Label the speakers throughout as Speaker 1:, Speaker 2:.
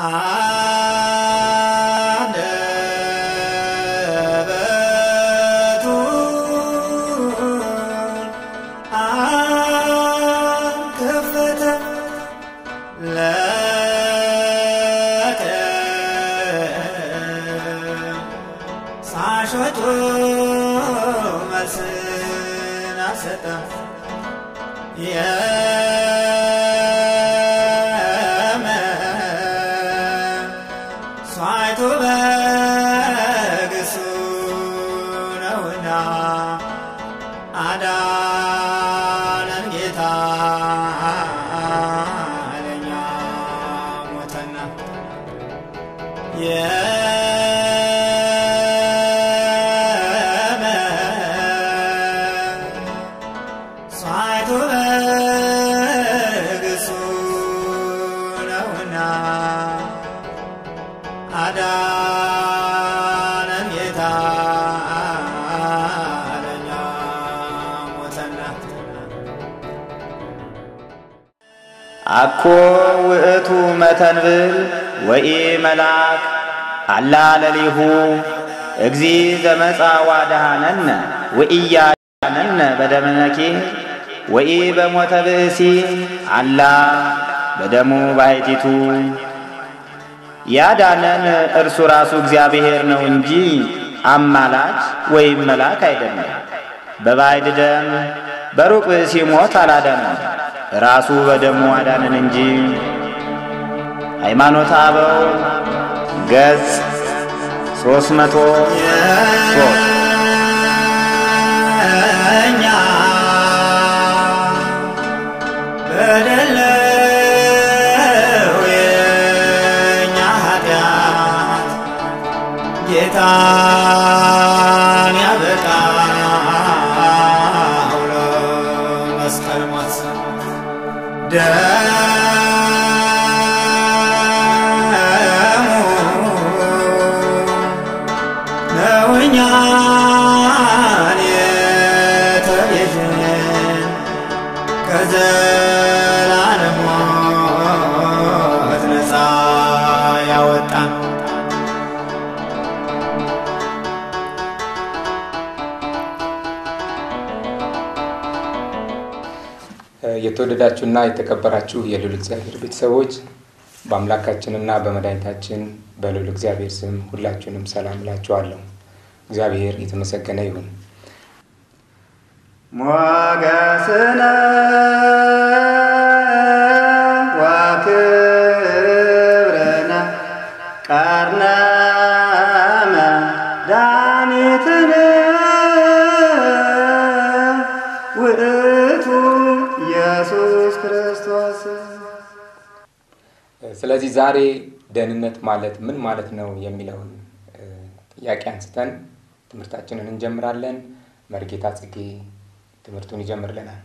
Speaker 1: አንደበቱን አንከፈተ ሳሾቹ መልስን አልሰጠ ሳይቱ በግሱ ነውና አዳነን ጌታ ለኛ ሞተና ሳይቱ በግሱ ነውና አዳነን ጌታ ለኛ ሞተና
Speaker 2: አኮ ውእቱ መተንብል ወኢ መልአክ አላ ለሊሁ እግዚ ዘመጻ ዋድሃነነ ወኢያዳነነ በደመነኪ ወኢ በሞተ ብእሲ አላ በደሙ ባሕቲቱ ያዳነን እርሱ ራሱ እግዚአብሔር ነው እንጂ አማላች ወይም መልአክ አይደለም። በባዕድ ደም በሩቅ ብእሲ ሞት አላዳነን፣ ራሱ በደሙ አዳነን እንጂ። ሃይማኖተ አበው ገጽ ሦስት መቶ ሦስት
Speaker 1: እኛ በደለው የኛ ኃጢአት ጌታን ያበቃው ለመስቀል ሞት ደሙ ነው እኛን የተቤዠን ከዘላለም ሞት ነፃ ያወጣን
Speaker 3: የተወደዳችሁና የተከበራችሁ የልዑል እግዚአብሔር ቤተሰቦች በአምላካችንና በመድኃኒታችን በልዑል እግዚአብሔር ስም ሁላችሁንም ሰላም እላችኋለሁ። እግዚአብሔር የተመሰገነ ይሁን።
Speaker 2: ሞገስነ ወክብርነ ቀርነ መድኃኒትነ ውእቱ ኢየሱስ ክርስቶስ
Speaker 3: ስለዚህ ዛሬ ደህንነት ማለት ምን ማለት ነው የሚለውን እ፣ ጥያቄ አንስተን ትምህርታችንን እንጀምራለን። መርጌታ ጽጌ ትምህርቱን ይጀምርልናል።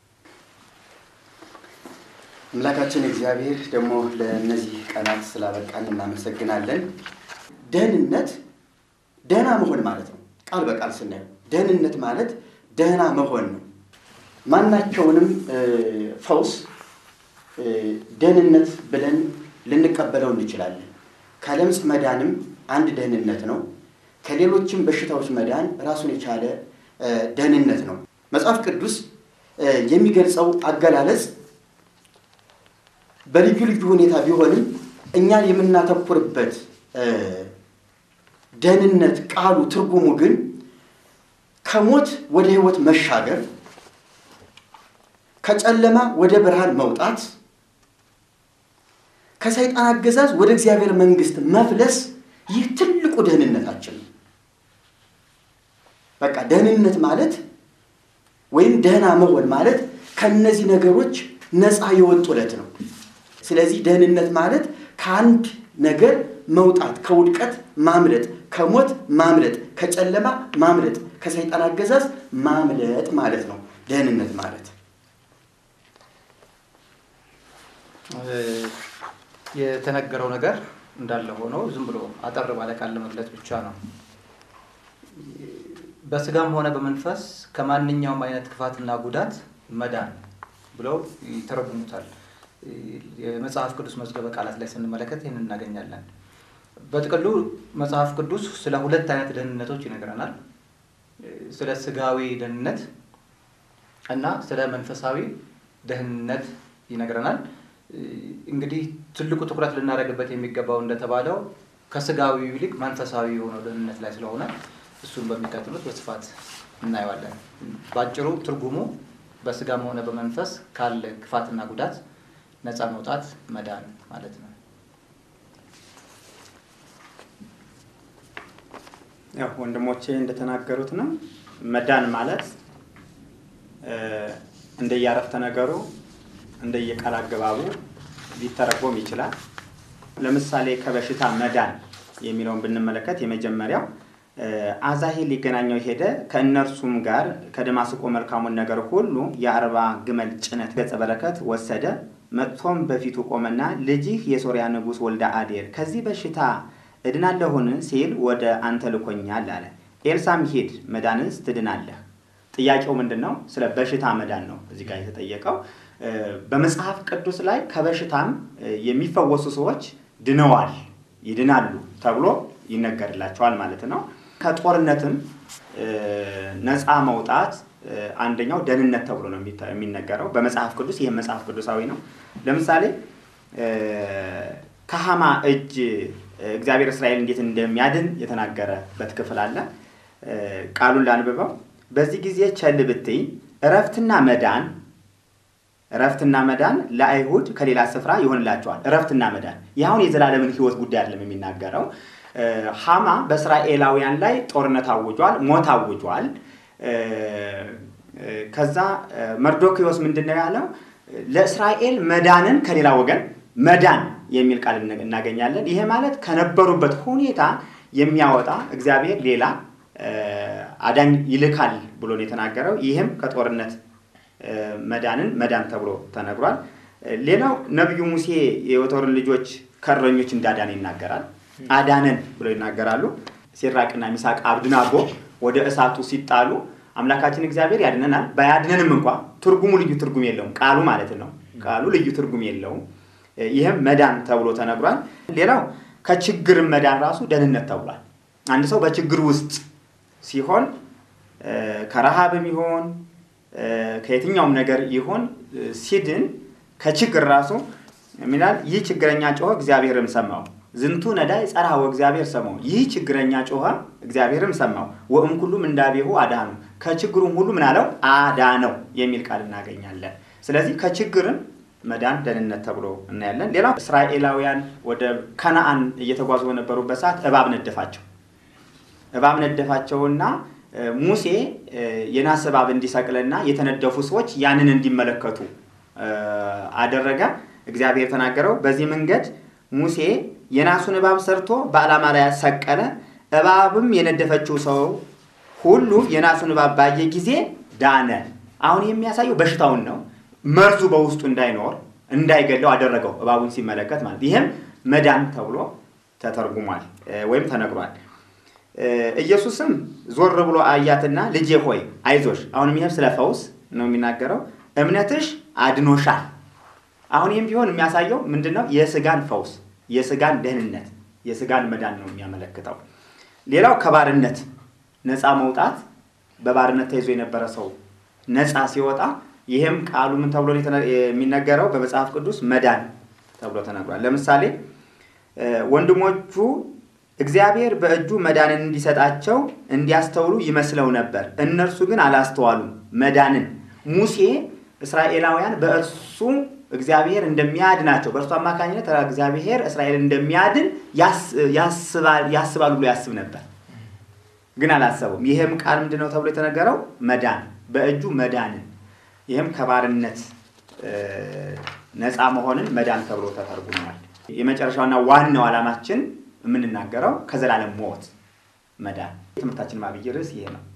Speaker 4: አምላካችን እግዚአብሔር ደግሞ ለእነዚህ ቀናት ስላበቃን እናመሰግናለን። ደህንነት ደህና መሆን ማለት ነው። ቃል በቃል ስናየው ደህንነት ማለት ደህና መሆን ነው። ማናቸውንም እ፣ ፈውስ እ፣ ደህንነት ብለን ልንቀበለው እንችላለን። ከለምጽ መዳንም አንድ ደህንነት ነው። ከሌሎችም በሽታዎች መዳን ራሱን የቻለ እ፣ ደህንነት ነው። መጽሐፍ ቅዱስ እ፣ የሚገልጸው አገላለጽ በልዩ ልዩ ሁኔታ ቢሆንም እኛን የምናተኩርበት እ፣ ደህንነት ቃሉ ትርጉሙ ግን ከሞት ወደ ሕይወት መሻገር፣ ከጨለማ ወደ ብርሃን መውጣት፣ ከሰይጣን አገዛዝ ወደ እግዚአብሔር መንግሥት መፍለስ፣ ይህ ትልቁ ደህንነታችን ነው። በቃ ደህንነት ማለት ወይም ደህና መሆን ማለት ከነዚህ ነገሮች ነፃ የወጡለት ነው። ስለዚህ ደህንነት ማለት ከአንድ ነገር መውጣት፣ ከውድቀት ማምለጥ፣ ከሞት ማምለጥ፣ ከጨለማ ማምለጥ፣ ከሰይጣን አገዛዝ ማምለጥ ማለት ነው ደህንነት ማለት።
Speaker 5: የተነገረው ነገር እንዳለ ሆኖ ዝም ብሎ አጠር ባለ ቃል ለመግለጽ ብቻ ነው። በስጋም ሆነ በመንፈስ ከማንኛውም አይነት ክፋትና ጉዳት መዳን ብለው ይተረጉሙታል። የመጽሐፍ ቅዱስ መዝገበ ቃላት ላይ ስንመለከት ይህን እናገኛለን። በጥቅሉ መጽሐፍ ቅዱስ ስለ ሁለት አይነት ደህንነቶች ይነግረናል። ስለ ስጋዊ ደህንነት እና ስለ መንፈሳዊ ደህንነት ይነግረናል። እንግዲህ ትልቁ ትኩረት ልናደርግበት የሚገባው እንደተባለው ከስጋዊ ይልቅ መንፈሳዊ የሆነው ደህንነት ላይ ስለሆነ እሱን በሚቀጥሉት በስፋት እናየዋለን። በአጭሩ ትርጉሙ በስጋም ሆነ በመንፈስ ካለ ክፋትና ጉዳት ነፃ መውጣት መዳን ማለት ነው።
Speaker 2: ያው ወንድሞቼ እንደተናገሩት ነው። መዳን ማለት እንደየአረፍተ ነገሩ እንደየቃል አገባቡ ሊተረጎም ይችላል። ለምሳሌ ከበሽታ መዳን የሚለውን ብንመለከት የመጀመሪያው አዛሄል ሊገናኘው ሄደ፣ ከእነርሱም ጋር ከደማስቆ መልካሙን ነገር ሁሉ የአርባ ግመል ጭነት ገጸ በረከት ወሰደ። መጥቶም በፊቱ ቆመና ልጅህ የሶርያ ንጉሥ ወልደ አዴር ከዚህ በሽታ እድናለሁን ሲል ወደ አንተ ልኮኛል አለ። ኤልሳም ሂድ መዳንስ ትድናለህ። ጥያቄው ምንድን ነው? ስለ በሽታ መዳን ነው እዚህ ጋር የተጠየቀው። በመጽሐፍ ቅዱስ ላይ ከበሽታም የሚፈወሱ ሰዎች ድነዋል፣ ይድናሉ ተብሎ ይነገርላቸዋል ማለት ነው። ከጦርነትም ነፃ መውጣት አንደኛው ደህንነት ተብሎ ነው የሚነገረው በመጽሐፍ ቅዱስ። ይህም መጽሐፍ ቅዱሳዊ ነው። ለምሳሌ ከሐማ እጅ እግዚአብሔር እስራኤል እንዴት እንደሚያድን የተናገረበት ክፍል አለ። ቃሉን ላንብበው። በዚህ ጊዜ ቸል ብትይ እረፍትና መዳን እረፍትና መዳን ለአይሁድ ከሌላ ስፍራ ይሆንላቸዋል። እረፍትና መዳን ይህ አሁን የዘላለምን ሕይወት ጉዳይ አይደለም የሚናገረው። ሐማ በእስራኤላውያን ላይ ጦርነት አውጇል፣ ሞት አውጇል። ከዛ መርዶክዮስ ምንድን ነው ያለው? ለእስራኤል መዳንን ከሌላ ወገን መዳን የሚል ቃል እናገኛለን። ይሄ ማለት ከነበሩበት ሁኔታ የሚያወጣ እግዚአብሔር ሌላ አዳኝ ይልካል ብሎ ነው የተናገረው። ይህም ከጦርነት መዳንን መዳን ተብሎ ተነግሯል። ሌላው ነቢዩ ሙሴ የዮቶርን ልጆች ከእረኞች እንዳዳን ይናገራል። አዳነን ብሎ ይናገራሉ። ሲራቅና ሚሳቅ አብድናጎ ወደ እሳቱ ሲጣሉ አምላካችን እግዚአብሔር ያድነናል። ባያድነንም እንኳ ትርጉሙ ልዩ ትርጉም የለውም። ቃሉ ማለት ነው። ቃሉ ልዩ ትርጉም የለውም። ይህም መዳን ተብሎ ተነግሯል። ሌላው ከችግር መዳን ራሱ ደህንነት ተብሏል። አንድ ሰው በችግር ውስጥ ሲሆን ከረሃብም ይሆን ከየትኛውም ነገር ይሆን ሲድን ከችግር ራሱ ሚላል ይህ ችግረኛ ጮኸ እግዚአብሔርም ሰማው ዝንቱ ነዳይ ጸርሐ ወእግዚአብሔር ሰማው። ይህ ችግረኛ ጮኸ እግዚአብሔርም ሰማው። ወእም ሁሉም እንዳቤሁ አዳኑ ከችግሩም ሁሉ ምን አለው አዳነው የሚል ቃል እናገኛለን። ስለዚህ ከችግርም መዳን ደህንነት ተብሎ እናያለን። ሌላው እስራኤላውያን ወደ ከነአን እየተጓዙ በነበሩበት ሰዓት እባብ ነደፋቸው። እባብ ነደፋቸውና ሙሴ የናስ እባብ እንዲሰቅልና የተነደፉ ሰዎች ያንን እንዲመለከቱ አደረገ። እግዚአብሔር ተናገረው። በዚህ መንገድ ሙሴ የናሱን እባብ ሰርቶ በዓላማ ላይ ሰቀለ። እባብም የነደፈችው ሰው ሁሉ የናሱን እባብ ባየ ጊዜ ዳነ። አሁን የሚያሳየው በሽታውን ነው። መርዙ በውስጡ እንዳይኖር እንዳይገለው አደረገው እባቡን ሲመለከት ማለት ይህም መዳን ተብሎ ተተርጉሟል ወይም ተነግሯል። ኢየሱስም ዞር ብሎ አያትና ልጄ ሆይ አይዞሽ። አሁንም ይህም ስለ ፈውስ ነው የሚናገረው። እምነትሽ አድኖሻል። አሁን ይህም ቢሆን የሚያሳየው ምንድን ነው? የስጋን ፈውስ፣ የስጋን ደህንነት፣ የስጋን መዳን ነው የሚያመለክተው። ሌላው ከባርነት ነፃ መውጣት፣ በባርነት ተይዞ የነበረ ሰው ነፃ ሲወጣ፣ ይህም ቃሉ ምን ተብሎ የሚነገረው በመጽሐፍ ቅዱስ መዳን ተብሎ ተነግሯል። ለምሳሌ ወንድሞቹ እግዚአብሔር በእጁ መዳንን እንዲሰጣቸው እንዲያስተውሉ ይመስለው ነበር፣ እነርሱ ግን አላስተዋሉም። መዳንን ሙሴ እስራኤላውያን በእርሱ እግዚአብሔር እንደሚያድናቸው በእርሱ አማካኝነት እግዚአብሔር እስራኤልን እንደሚያድን ያስባሉ ብሎ ያስብ ነበር፣ ግን አላሰቡም። ይህም ቃል ምንድን ነው ተብሎ የተነገረው? መዳን በእጁ መዳንን፣ ይህም ከባርነት ነፃ መሆንን መዳን ተብሎ ተተርጉሟል። የመጨረሻውና ዋናው ዓላማችን የምንናገረው ከዘላለም ሞት መዳን። የትምህርታችን ማብይ ርዕስ ይሄ ነው።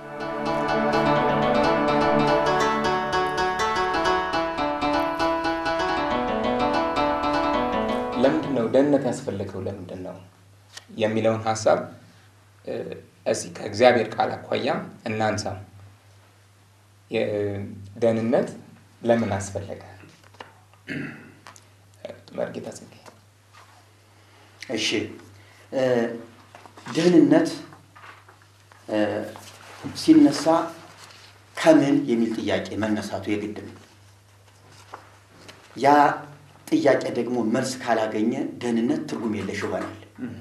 Speaker 3: ለምንድን ነው ደህንነት ያስፈለገው? ለምንድን ነው የሚለውን ሀሳብ እስኪ ከእግዚአብሔር ቃል አኳያ እናንሳው። ደህንነት ለምን አስፈለገ? መርጌታ ጽጌ
Speaker 4: እሺ እ፣ ደህንነት እ፣ ሲነሳ ከምን የሚል ጥያቄ መነሳቱ የግድ ነው። ያ ጥያቄ ደግሞ መልስ ካላገኘ ደህንነት ትርጉም የለሽ ይሆናል።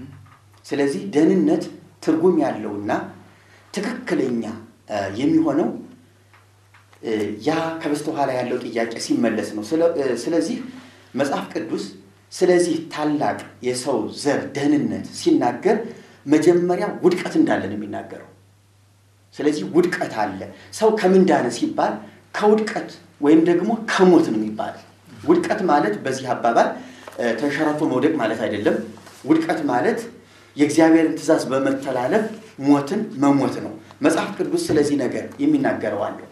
Speaker 4: ስለዚህ ደህንነት ትርጉም ያለውና ትክክለኛ እ፣ የሚሆነው እ፣ ያ ከበስተኋላ ያለው ጥያቄ ሲመለስ ነው። ስለ- እ፣ ስለዚህ መጽሐፍ ቅዱስ ስለዚህ ታላቅ የሰው ዘር ደህንነት ሲናገር መጀመሪያ ውድቀት እንዳለ ነው የሚናገረው። ስለዚህ ውድቀት አለ። ሰው ከምን ዳነ ሲባል ከውድቀት ወይም ደግሞ ከሞት ነው የሚባለው። ውድቀት ማለት በዚህ አባባል እ፣ ተንሸራቶ መውደቅ ማለት አይደለም። ውድቀት ማለት የእግዚአብሔርን ትእዛዝ በመተላለፍ ሞትን መሞት ነው። መጽሐፍ ቅዱስ ስለዚህ ነገር የሚናገረው አለው።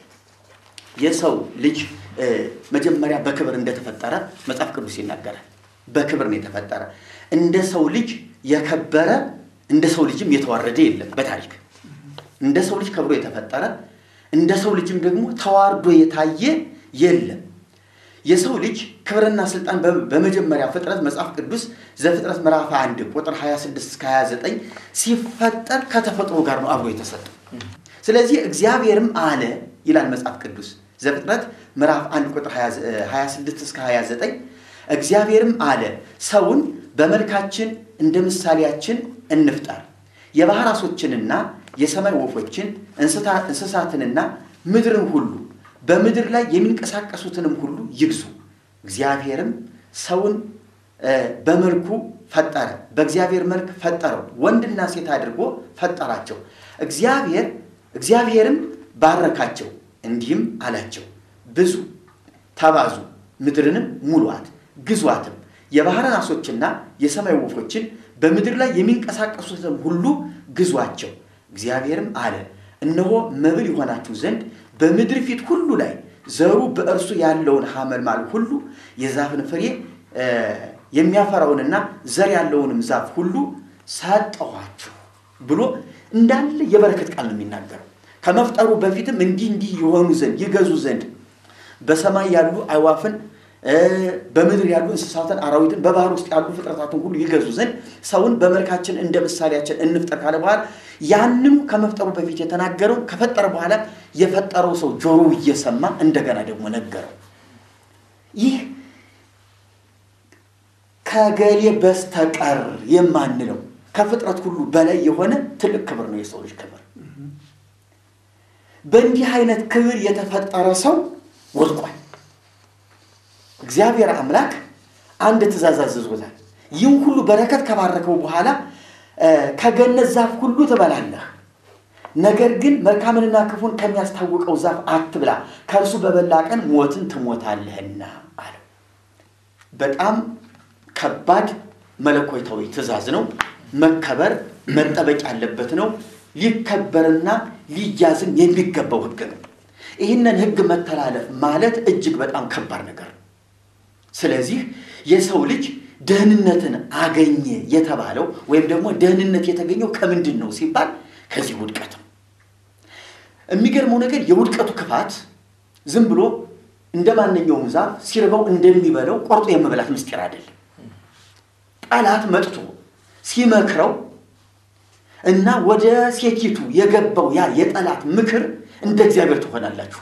Speaker 4: የሰው ልጅ እ፣ መጀመሪያ በክብር እንደተፈጠረ መጽሐፍ ቅዱስ ይናገራል። በክብር ነው የተፈጠረ። እንደ ሰው ልጅ የከበረ እንደ ሰው ልጅም የተዋረደ የለም በታሪክ እንደ ሰው ልጅ ከብሮ የተፈጠረ እንደ ሰው ልጅም ደግሞ ተዋርዶ የታየ የለም። የሰው ልጅ ክብርና ስልጣን በ- በመጀመሪያ ፍጥረት መጽሐፍ ቅዱስ ዘፍጥረት ምዕራፍ 1 ቁጥር 26 እስከ 29 ሲፈጠር ከተፈጥሮ ጋር ነው አብሮ የተሰጠው። ስለዚህ እግዚአብሔርም አለ ይላል መጽሐፍ ቅዱስ ዘፍጥረት ምዕራፍ 1 ቁጥር 26 እስከ 29 እግዚአብሔርም አለ ሰውን በመልካችን እንደ ምሳሌያችን እንፍጠር የባህር ዓሦችንና የሰማይ ወፎችን እንስታ- እንስሳትንና ምድርን ሁሉ በምድር ላይ የሚንቀሳቀሱትንም ሁሉ ይግዙ። እግዚአብሔርም ሰውን እ፣ በመልኩ ፈጠረ፣ በእግዚአብሔር መልክ ፈጠረው፣ ወንድና ሴት አድርጎ ፈጠራቸው። እግዚአብሔር እግዚአብሔርም ባረካቸው፣ እንዲህም አላቸው ብዙ ተባዙ፣ ምድርንም ሙሉአት፣ ግዟትም፣ የባህርን ዓሦችና የሰማይ ወፎችን በምድር ላይ የሚንቀሳቀሱትን ሁሉ ግዟቸው። እግዚአብሔርም አለ እነሆ መብል ይሆናችሁ ዘንድ በምድር ፊት ሁሉ ላይ ዘሩ በእርሱ ያለውን ሐመልማል ሁሉ የዛፍን ፍሬ እ፣ የሚያፈራውንና ዘር ያለውንም ዛፍ ሁሉ ሰጠኋችሁ ብሎ እንዳለ የበረከት ቃል ነው የሚናገረው። ከመፍጠሩ በፊትም እንዲህ እንዲህ የሆኑ ዘንድ ይገዙ ዘንድ በሰማይ ያሉ አዕዋፍን እ፣ በምድር ያሉ እንስሳትን፣ አራዊትን፣ በባህር ውስጥ ያሉ ፍጥረታትን ሁሉ ይገዙ ዘንድ ሰውን በመልካችን እንደ ምሳሌያችን እንፍጠር ካለ በኋላ ያንኑ ከመፍጠሩ በፊት የተናገረው ከፈጠረ በኋላ የፈጠረው ሰው ጆሮ እየሰማ እንደገና ደግሞ ነገረው። ይህ ከገሌ በስተቀር የማንለው ከፍጥረት ሁሉ በላይ የሆነ ትልቅ ክብር ነው የሰው ልጅ ክብር። በእንዲህ አይነት ክብር የተፈጠረ ሰው ወድቋል። እግዚአብሔር አምላክ አንድ ትእዛዝ አዝዞታል። ይህም ሁሉ በረከት ከባረከው በኋላ እ፣ ከገነት ዛፍ ሁሉ ትበላለህ፣ ነገር ግን መልካምንና ክፉን ከሚያስታውቀው ዛፍ አትብላ፣ ከእርሱ በበላ ቀን ሞትን ትሞታለህና አለው። በጣም ከባድ መለኮታዊ ትእዛዝ ነው። መከበር መጠበቅ ያለበት ነው። ሊከበርና ሊያዝም የሚገባው ሕግ ነው። ይህንን ሕግ መተላለፍ ማለት እጅግ በጣም ከባድ ነገር ነው። ስለዚህ የሰው ልጅ ደህንነትን አገኘ የተባለው ወይም ደግሞ ደህንነት የተገኘው ከምንድን ነው ሲባል ከዚህ ውድቀት ነው። የሚገርመው ነገር የውድቀቱ ክፋት ዝም ብሎ እንደ ማንኛውም ዛፍ ሲርበው እንደሚበለው ቆርጦ የመብላት ምስጢር አይደለም። ጠላት መጥቶ ሲመክረው እና ወደ ሴቲቱ የገባው ያ የጠላት ምክር እንደ እግዚአብሔር ትሆናላችሁ፣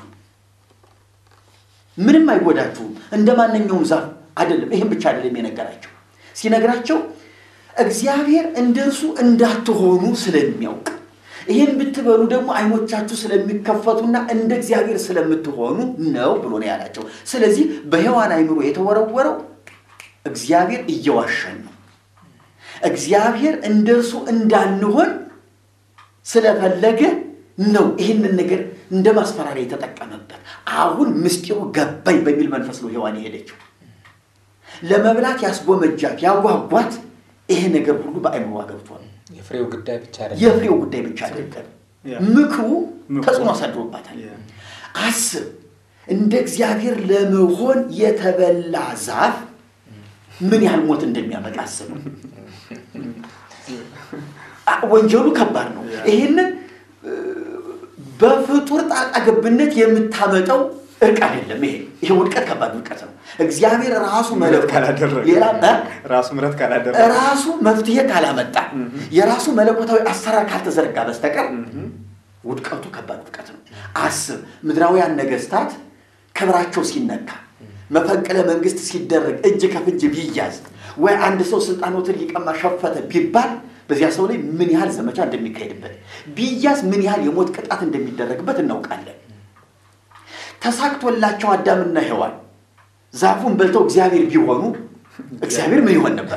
Speaker 4: ምንም አይጎዳችሁም፣ እንደ ማንኛውም ዛፍ አይደለም። ይህም ብቻ አይደለም የነገራቸው ሲነግራቸው እግዚአብሔር እንደ እርሱ እንዳትሆኑ ስለሚያውቅ ይህን ብትበሉ ደግሞ ዓይኖቻችሁ ስለሚከፈቱና እንደ እግዚአብሔር ስለምትሆኑ ነው ብሎ ነው ያላቸው። ስለዚህ በሔዋን አይምሮ የተወረወረው እግዚአብሔር እየዋሸን ነው፣ እግዚአብሔር እንደ እርሱ እንዳንሆን ስለፈለገ ነው ይህንን ነገር እንደ ማስፈራሪያ የተጠቀመበት። አሁን ምስጢሩ ገባኝ በሚል መንፈስ ነው ሔዋን የሄደችው። ለመብላት ያስጎመጃት ያጓጓት ይሄ ነገር ሁሉ በአይምሯ ገብቷል።
Speaker 3: የፍሬው ጉዳይ ብቻ አይደለም።
Speaker 4: የፍሬው ጉዳይ ብቻ አይደለም፣
Speaker 5: ያ።
Speaker 4: ምክሩ
Speaker 5: ምክሩ።
Speaker 4: ተጽዕኖ አሳድሮባታል።
Speaker 5: ያ።
Speaker 4: አስብ፣ እንደ እግዚአብሔር ለመሆን የተበላ ዛፍ ምን ያህል ሞት እንደሚያመጣ አስብ። አ- ወንጀሉ ከባድ ነው።
Speaker 5: ያ።
Speaker 4: ይህንን እ፣ በፍጡር ጣልቃ ገብነት የምታመጣው እርቅ አይደለም። ይሄ ይሄ ውድቀት ከባድ ውድቀት ነው። እግዚአብሔር ራሱ መለኮት
Speaker 2: ካላደረገ
Speaker 4: ሌላ እ?
Speaker 2: ራሱ ምረት ካላደረገ
Speaker 4: ራሱ መፍትሄ ካላመጣ የራሱ መለኮታዊ አሰራር ካልተዘረጋ በስተቀር ውድቀቱ ከባድ ውድቀት ነው። አስብ፣ ምድራውያን ነገስታት ክብራቸው ሲነካ፣ መፈንቅለ መንግስት ሲደረግ፣ እጅ ከፍንጅ ቢያዝ ወይ አንድ ሰው ስልጣኖትን ሊቀማ ሸፈተ ቢባል በዚያ ሰው ላይ ምን ያህል ዘመቻ እንደሚካሄድበት ቢያዝ ምን ያህል የሞት ቅጣት እንደሚደረግበት እናውቃለን። ተሳክቶላቸው አዳምና ሔዋን ዛፉን በልተው እግዚአብሔር ቢሆኑ እግዚአብሔር ምን ይሆን ነበር?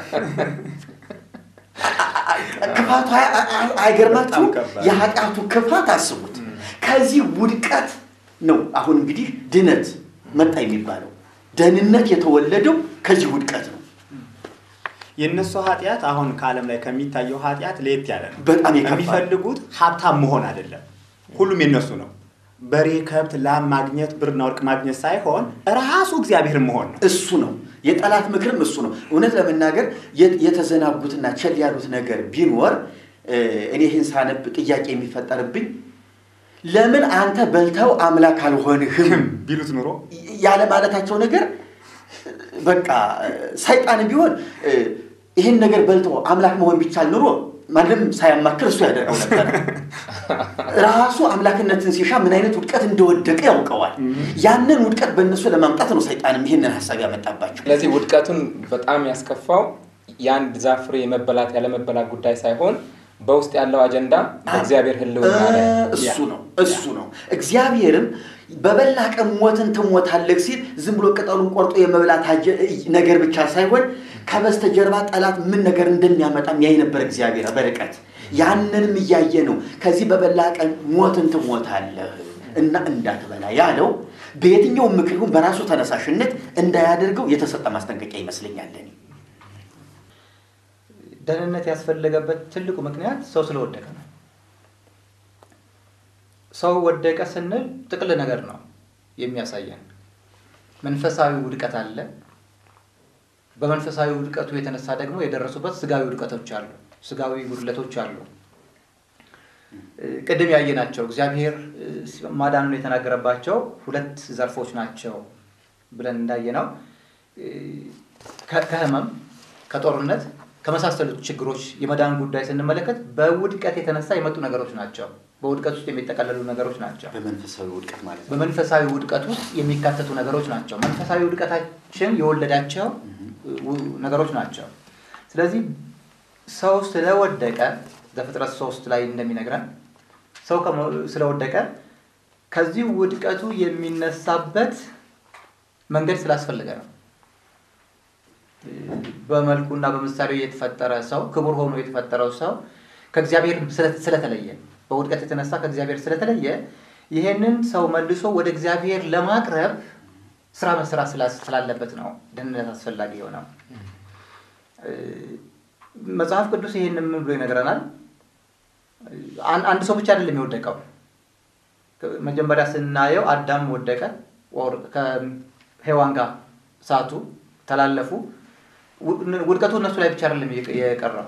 Speaker 4: ክፋቱ አይ- አይ- አይገርማችሁም?
Speaker 2: በጣም ከባድ።
Speaker 4: የኃጢአቱ ክፋት አስቡት። ከዚህ ውድቀት ነው አሁን እንግዲህ ድነት መጣ የሚባለው። ደህንነት የተወለደው ከዚህ ውድቀት ነው።
Speaker 2: የእነሱ ኃጢአት አሁን ከዓለም ላይ ከሚታየው ኃጢአት ለየት ያለ ነው።
Speaker 4: በጣም የከፋ ነው።
Speaker 2: የሚፈልጉት ሀብታም መሆን አይደለም። ሁሉም የነሱ ነው። በሬ፣ ከብት፣ ላም ማግኘት፣ ብርና ወርቅ ማግኘት ሳይሆን ራሱ እግዚአብሔርን መሆን ነው።
Speaker 4: እሱ ነው የጠላት ምክርም እሱ ነው። እውነት ለመናገር የት- የተዘናጉትና ቸል ያሉት ነገር ቢኖር እ፣ እኔ ይህን ሳነብ ጥያቄ የሚፈጠርብኝ ለምን አንተ በልተው አምላክ አልሆንህም
Speaker 2: ቢሉት ኑሮ
Speaker 4: ያለ ማለታቸው ነገር በቃ ሰይጣን ቢሆን እ፣ ይህን ነገር በልቶ አምላክ መሆን ቢቻል ኑሮ ማንም ሳያማክር እሱ ያደርገው ነበር። ራሱ አምላክነትን ሲሻ ምን አይነት ውድቀት እንደወደቀ ያውቀዋል። ያንን ውድቀት በእነሱ ለማምጣት ነው ሰይጣንም ይህንን ሀሳብ ያመጣባቸው።
Speaker 3: ስለዚህ ውድቀቱን በጣም ያስከፋው የአንድ ዛፍ ፍሬ የመበላት ያለመበላት ጉዳይ ሳይሆን በውስጥ ያለው አጀንዳ በእግዚአብሔር ሕልውና ላይ
Speaker 4: እሱ ነው እሱ ነው። እግዚአብሔርም በበላ ቀን ሞትን ትሞታለህ ሲል ዝም ብሎ ቅጠሉን ቆርጦ የመብላት አጀ- ነገር ብቻ ሳይሆን ከበስተጀርባ ጠላት ምን ነገር እንደሚያመጣ ያይ ነበር እግዚአብሔር በርቀት። ያንንም እያየ ነው ከዚህ በበላ ቀን ሞትን ትሞታለህ እና እንዳትበላ ያለው በየትኛውም ምክር ይሁን በራሱ ተነሳሽነት እንዳያደርገው የተሰጠ ማስጠንቀቂያ ይመስለኛል እኔ።
Speaker 5: ደህንነት ያስፈለገበት ትልቁ ምክንያት ሰው ስለወደቀ ነው። ሰው ወደቀ ስንል ጥቅል ነገር ነው የሚያሳየን። መንፈሳዊ ውድቀት አለ። በመንፈሳዊ ውድቀቱ የተነሳ ደግሞ የደረሱበት ስጋዊ ውድቀቶች አሉ፣ ስጋዊ ጉድለቶች አሉ። እ፣ ቅድም ያየናቸው እግዚአብሔር እ፣ ማዳኑን የተናገረባቸው ሁለት ዘርፎች ናቸው ብለን እንዳየነው እ፣ ከ- ከህመም ከጦርነት ከመሳሰሉት ችግሮች የመዳን ጉዳይ ስንመለከት በውድቀት የተነሳ የመጡ ነገሮች ናቸው። በውድቀት ውስጥ የሚጠቀለሉ ነገሮች ናቸው።
Speaker 4: በመንፈሳዊ ውድቀት ማለት ነው።
Speaker 5: በመንፈሳዊ ውድቀት ውስጥ የሚካተቱ ነገሮች ናቸው። መንፈሳዊ ውድቀታችን የወለዳቸው ው- ነገሮች ናቸው። ስለዚህ ሰው ስለወደቀ ዘፍጥረት ሶስት ላይ እንደሚነግረን ሰው ከመ- ስለወደቀ ከዚህ ውድቀቱ የሚነሳበት መንገድ ስላስፈለገ ነው። በመልኩና በምሳሌው የተፈጠረ ሰው ክቡር ሆኖ የተፈጠረው ሰው ከእግዚአብሔር ስለ- ስለተለየ በውድቀት የተነሳ ከእግዚአብሔር ስለተለየ ይሄንን ሰው መልሶ ወደ እግዚአብሔር ለማቅረብ ስራ መስራት ስላ- ስላለበት ነው ደህንነት አስፈላጊ የሆነው። እ፣ መጽሐፍ ቅዱስ ይሄንን ምን ብሎ ይነግረናል? አን- አንድ ሰው ብቻ አይደለም የወደቀው። መጀመሪያ ስናየው አዳም ወደቀ፣ ኦር ከሔዋን ጋር ሳቱ፣ ተላለፉ። ውድ- ውድቀቱ እነሱ ላይ ብቻ አይደለም የቀ- የቀረው።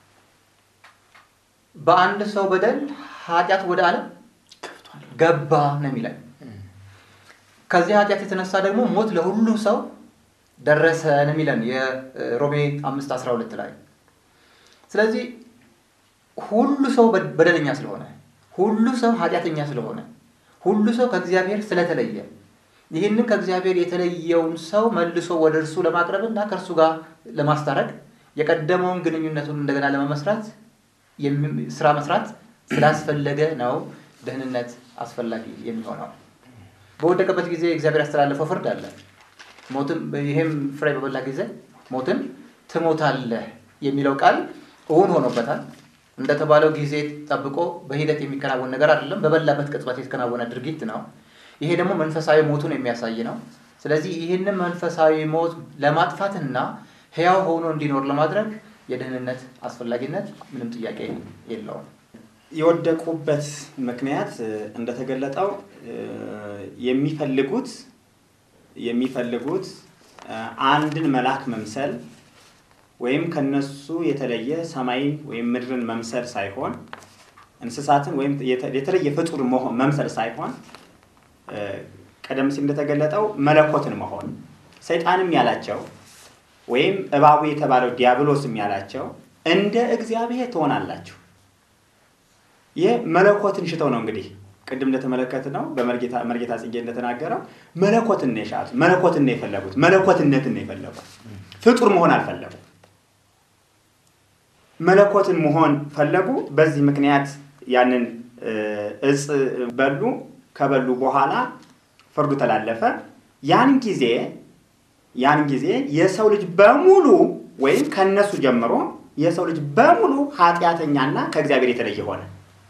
Speaker 5: በአንድ ሰው በደል ኃጢአት ወደ ዓለም ገባ ነው የሚለን። ከዚህ ኃጢአት የተነሳ ደግሞ ሞት ለሁሉ ሰው ደረሰ ነው የሚለን የሮሜ አምስት አስራ ሁለት ላይ ስለዚህ ሁሉ ሰው በ- በደለኛ ስለሆነ ሁሉ ሰው ኃጢአተኛ ስለሆነ ሁሉ ሰው ከእግዚአብሔር ስለተለየ ይህንን ከእግዚአብሔር የተለየውን ሰው መልሶ ወደ እርሱ ለማቅረብ እና ከእርሱ ጋር ለማስታረቅ የቀደመውን ግንኙነቱን እንደገና ለመመስራት የሚ- ስራ መስራት ስላስፈለገ ነው ደህንነት አስፈላጊ የሚሆነው። በወደቀበት ጊዜ እግዚአብሔር ያስተላለፈው ፍርድ አለ። ሞትን ይሄም ፍሬ በበላ ጊዜ ሞትን ትሞታለህ የሚለው ቃል እውን ሆኖበታል። እንደተባለው ጊዜ ጠብቆ በሂደት የሚከናወን ነገር አይደለም። በበላበት ቅጽበት የተከናወነ ድርጊት ነው። ይሄ ደግሞ መንፈሳዊ ሞቱን የሚያሳይ ነው። ስለዚህ ይህንን መንፈሳዊ ሞት ለማጥፋትና ሕያው ሆኖ እንዲኖር ለማድረግ የደህንነት አስፈላጊነት ምንም ጥያቄ የለውም።
Speaker 2: የወደቁበት ምክንያት እ፣ እንደተገለጠው እ፣ የሚፈልጉት የሚፈልጉት እ፣ አንድን መልአክ መምሰል ወይም ከነሱ የተለየ ሰማይን ወይም ምድርን መምሰል ሳይሆን እንስሳትን ወይም የተ- የተለየ ፍጡር መሆን መምሰል ሳይሆን እ፣ ቀደም ሲል እንደተገለጠው መለኮትን መሆን ሰይጣንም ያላቸው ወይም እባቡ የተባለው ዲያብሎስም ያላቸው እንደ እግዚአብሔር ትሆናላችሁ። ይህ መለኮትን ሽተው ነው እንግዲህ ቅድም እንደተመለከት ነው በመርጌታ መርጌታ ጽጌ እንደተናገረው መለኮትን ነው የሻቱት፣ መለኮትን ነው የፈለጉት፣ መለኮትነትን ነው የፈለጉት። ፍጡር መሆን አልፈለጉም። መለኮትን መሆን ፈለጉ። በዚህ ምክንያት ያንን እጽ በሉ። ከበሉ በኋላ ፍርዱ ተላለፈ። ያን ጊዜ ያን ጊዜ የሰው ልጅ በሙሉ ወይም ከነሱ ጀምሮ የሰው ልጅ በሙሉ ኃጢአተኛና ከእግዚአብሔር የተለየ ሆነ።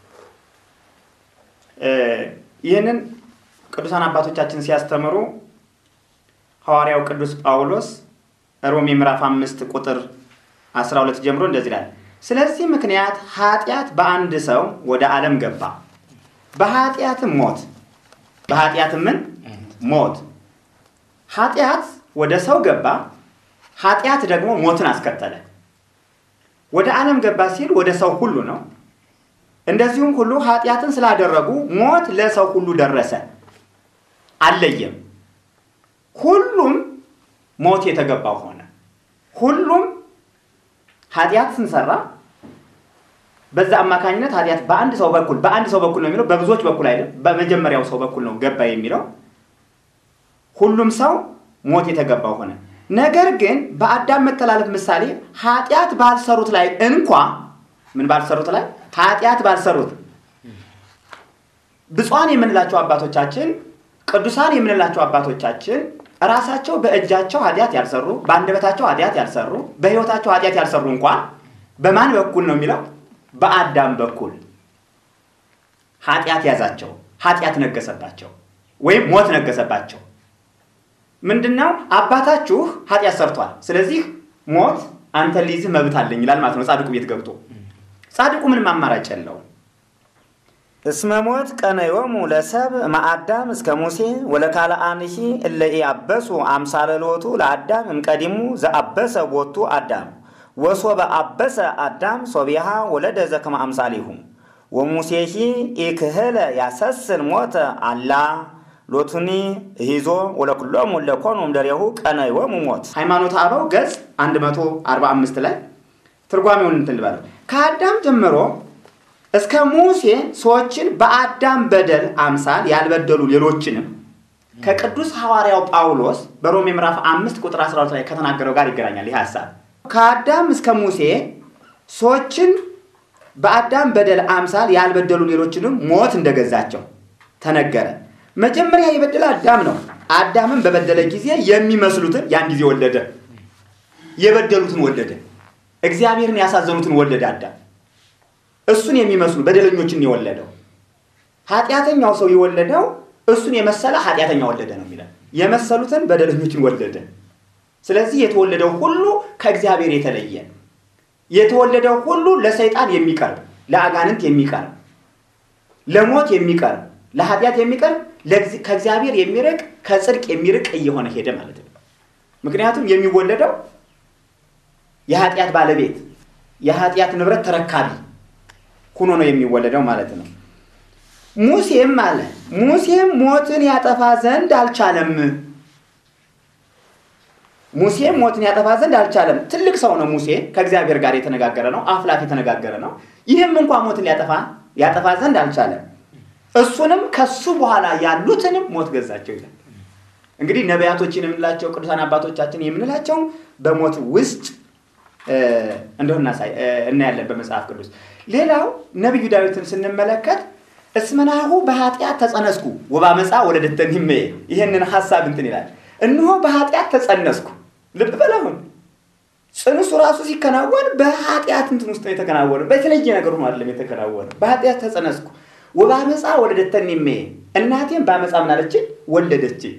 Speaker 2: ይህንን ቅዱሳን አባቶቻችን ሲያስተምሩ ሐዋርያው ቅዱስ ጳውሎስ ሮሜ ምዕራፍ አምስት ቁጥር 12 ጀምሮ እንደዚህ ይላል። ስለዚህ ምክንያት ኃጢአት በአንድ ሰው ወደ ዓለም ገባ፣ በኃጢአትም ሞት፣ በኃጢአትም ምን ሞት። ኃጢአት ወደ ሰው ገባ፣ ኃጢአት ደግሞ ሞትን አስከተለ። ወደ ዓለም ገባ ሲል ወደ ሰው ሁሉ ነው። እንደዚሁም ሁሉ ኃጢአትን ስላደረጉ ሞት ለሰው ሁሉ ደረሰ፣ አልለየም። ሁሉም ሞት የተገባው ሆነ። ሁሉም ኃጢአት ስንሰራ በዛ አማካኝነት ኃጢአት በአንድ ሰው በኩል በአንድ ሰው በኩል ነው የሚለው፣ በብዙዎች በኩል አይደለም። በመጀመሪያው ሰው በኩል ነው ገባ የሚለው። ሁሉም ሰው ሞት የተገባው ሆነ። ነገር ግን በአዳም መተላለፍ ምሳሌ ኃጢአት ባልሰሩት ላይ እንኳ ምን ባልሰሩት ላይ ኃጢአት ባልሰሩት ብፁዓን የምንላቸው አባቶቻችን ቅዱሳን የምንላቸው አባቶቻችን ራሳቸው በእጃቸው ኃጢአት ያልሰሩ በአንደበታቸው ኃጢአት ያልሰሩ በሕይወታቸው ኃጢአት ያልሰሩ እንኳን በማን በኩል ነው የሚለው? በአዳም በኩል ኃጢአት ያዛቸው፣ ኃጢአት ነገሰባቸው፣ ወይም ሞት ነገሰባቸው። ምንድነው? አባታችሁ ኃጢአት ሰርቷል፣ ስለዚህ ሞት አንተን ሊይዝህ መብት አለኝ ይላል ማለት ነው። ጻድቁ ቤት ገብቶ ጻድቁ ምንም አማራጭ የለውም።
Speaker 6: እስመ ሞት ቀነዮሙ ለሰብ ማአዳም እስከ ሙሴ ወለካልአንሂ እለ ኢያበሱ አምሳለ ሎቱ ለአዳም እምቀዲሙ ዘአበሰ ቦቱ አዳም ወሶበ አበሰ አዳም ሶቢሃ ወለደ ዘከመ አምሳሊሁ ወሙሴሂ ኢክህለ ያሰስል ሞተ አላ ሎቱኒ ሂዞ ወለኩሎሙ ለኮኑ እምደሬሁ ቀነዮሙ ሞት
Speaker 2: ሃይማኖተ አበው ገጽ 145 ላይ ትርጓሜውን እንትን ልበለው ከአዳም ጀምሮ እስከ ሙሴ ሰዎችን በአዳም በደል አምሳል ያልበደሉ ሌሎችንም ከቅዱስ ሐዋርያው ጳውሎስ በሮሜ ምዕራፍ አምስት ቁጥር 12 ላይ ከተናገረው ጋር ይገናኛል። ይህ ሀሳብ ከአዳም እስከ ሙሴ ሰዎችን በአዳም በደል አምሳል ያልበደሉ ሌሎችንም ሞት እንደገዛቸው ተነገረ። መጀመሪያ የበደለ አዳም ነው። አዳምን በበደለ ጊዜ የሚመስሉትን ያን ጊዜ ወለደ። የበደሉትን ወለደ። እግዚአብሔርን ያሳዘኑትን ወለደ አዳም እሱን የሚመስሉ በደለኞችን የወለደው ኃጢአተኛው ሰው የወለደው እሱን የመሰለ ኃጢአተኛ ወለደ ነው የሚለው። የመሰሉትን በደለኞችን ወለደ። ስለዚህ የተወለደው ሁሉ ከእግዚአብሔር የተለየ የተወለደው ሁሉ ለሰይጣን የሚቀርብ ለአጋንንት የሚቀርብ ለሞት የሚቀርብ ለኃጢአት የሚቀርብ ከእግዚአብሔር የሚርቅ ከጽድቅ የሚርቅ እየሆነ ሄደ ማለት ነው። ምክንያቱም የሚወለደው የኃጢአት ባለቤት የኃጢአት ንብረት ተረካቢ ሁኖ ነው የሚወለደው ማለት ነው። ሙሴም አለ ሙሴም ሞትን ያጠፋ ዘንድ አልቻለም። ሙሴም ሞትን ያጠፋ ዘንድ አልቻለም። ትልቅ ሰው ነው ሙሴ፣ ከእግዚአብሔር ጋር የተነጋገረ ነው፣ አፍላፍ የተነጋገረ ነው። ይህም እንኳ ሞትን ያጠፋ ያጠፋ ዘንድ አልቻለም። እሱንም ከሱ በኋላ ያሉትንም ሞት ገዛቸው ይላል። እንግዲህ ነቢያቶችን የምንላቸው ቅዱሳን አባቶቻችን የምንላቸው በሞት ውስጥ እንደሆነ እናያለን በመጽሐፍ ቅዱስ። ሌላው ነቢዩ ዳዊትን ስንመለከት እስመናሁ በኃጢአት ተጸነስኩ ወባመፃ ወለደተኒ እመዬ ይህንን ሀሳብ እንትን ይላል። እነሆ በኃጢአት ተጸነስኩ። ልብ በል አሁን ጽንሱ ራሱ ሲከናወን በኃጢአት እንትን ውስጥ ነው የተከናወነ። በተለየ ነገር ሆኖ አይደለም የተከናወነ። በኃጢአት ተጸነስኩ ወባመፃ ወለደተኒ እመዬ እናቴም በአመፃ ምናለችኝ ወለደችኝ።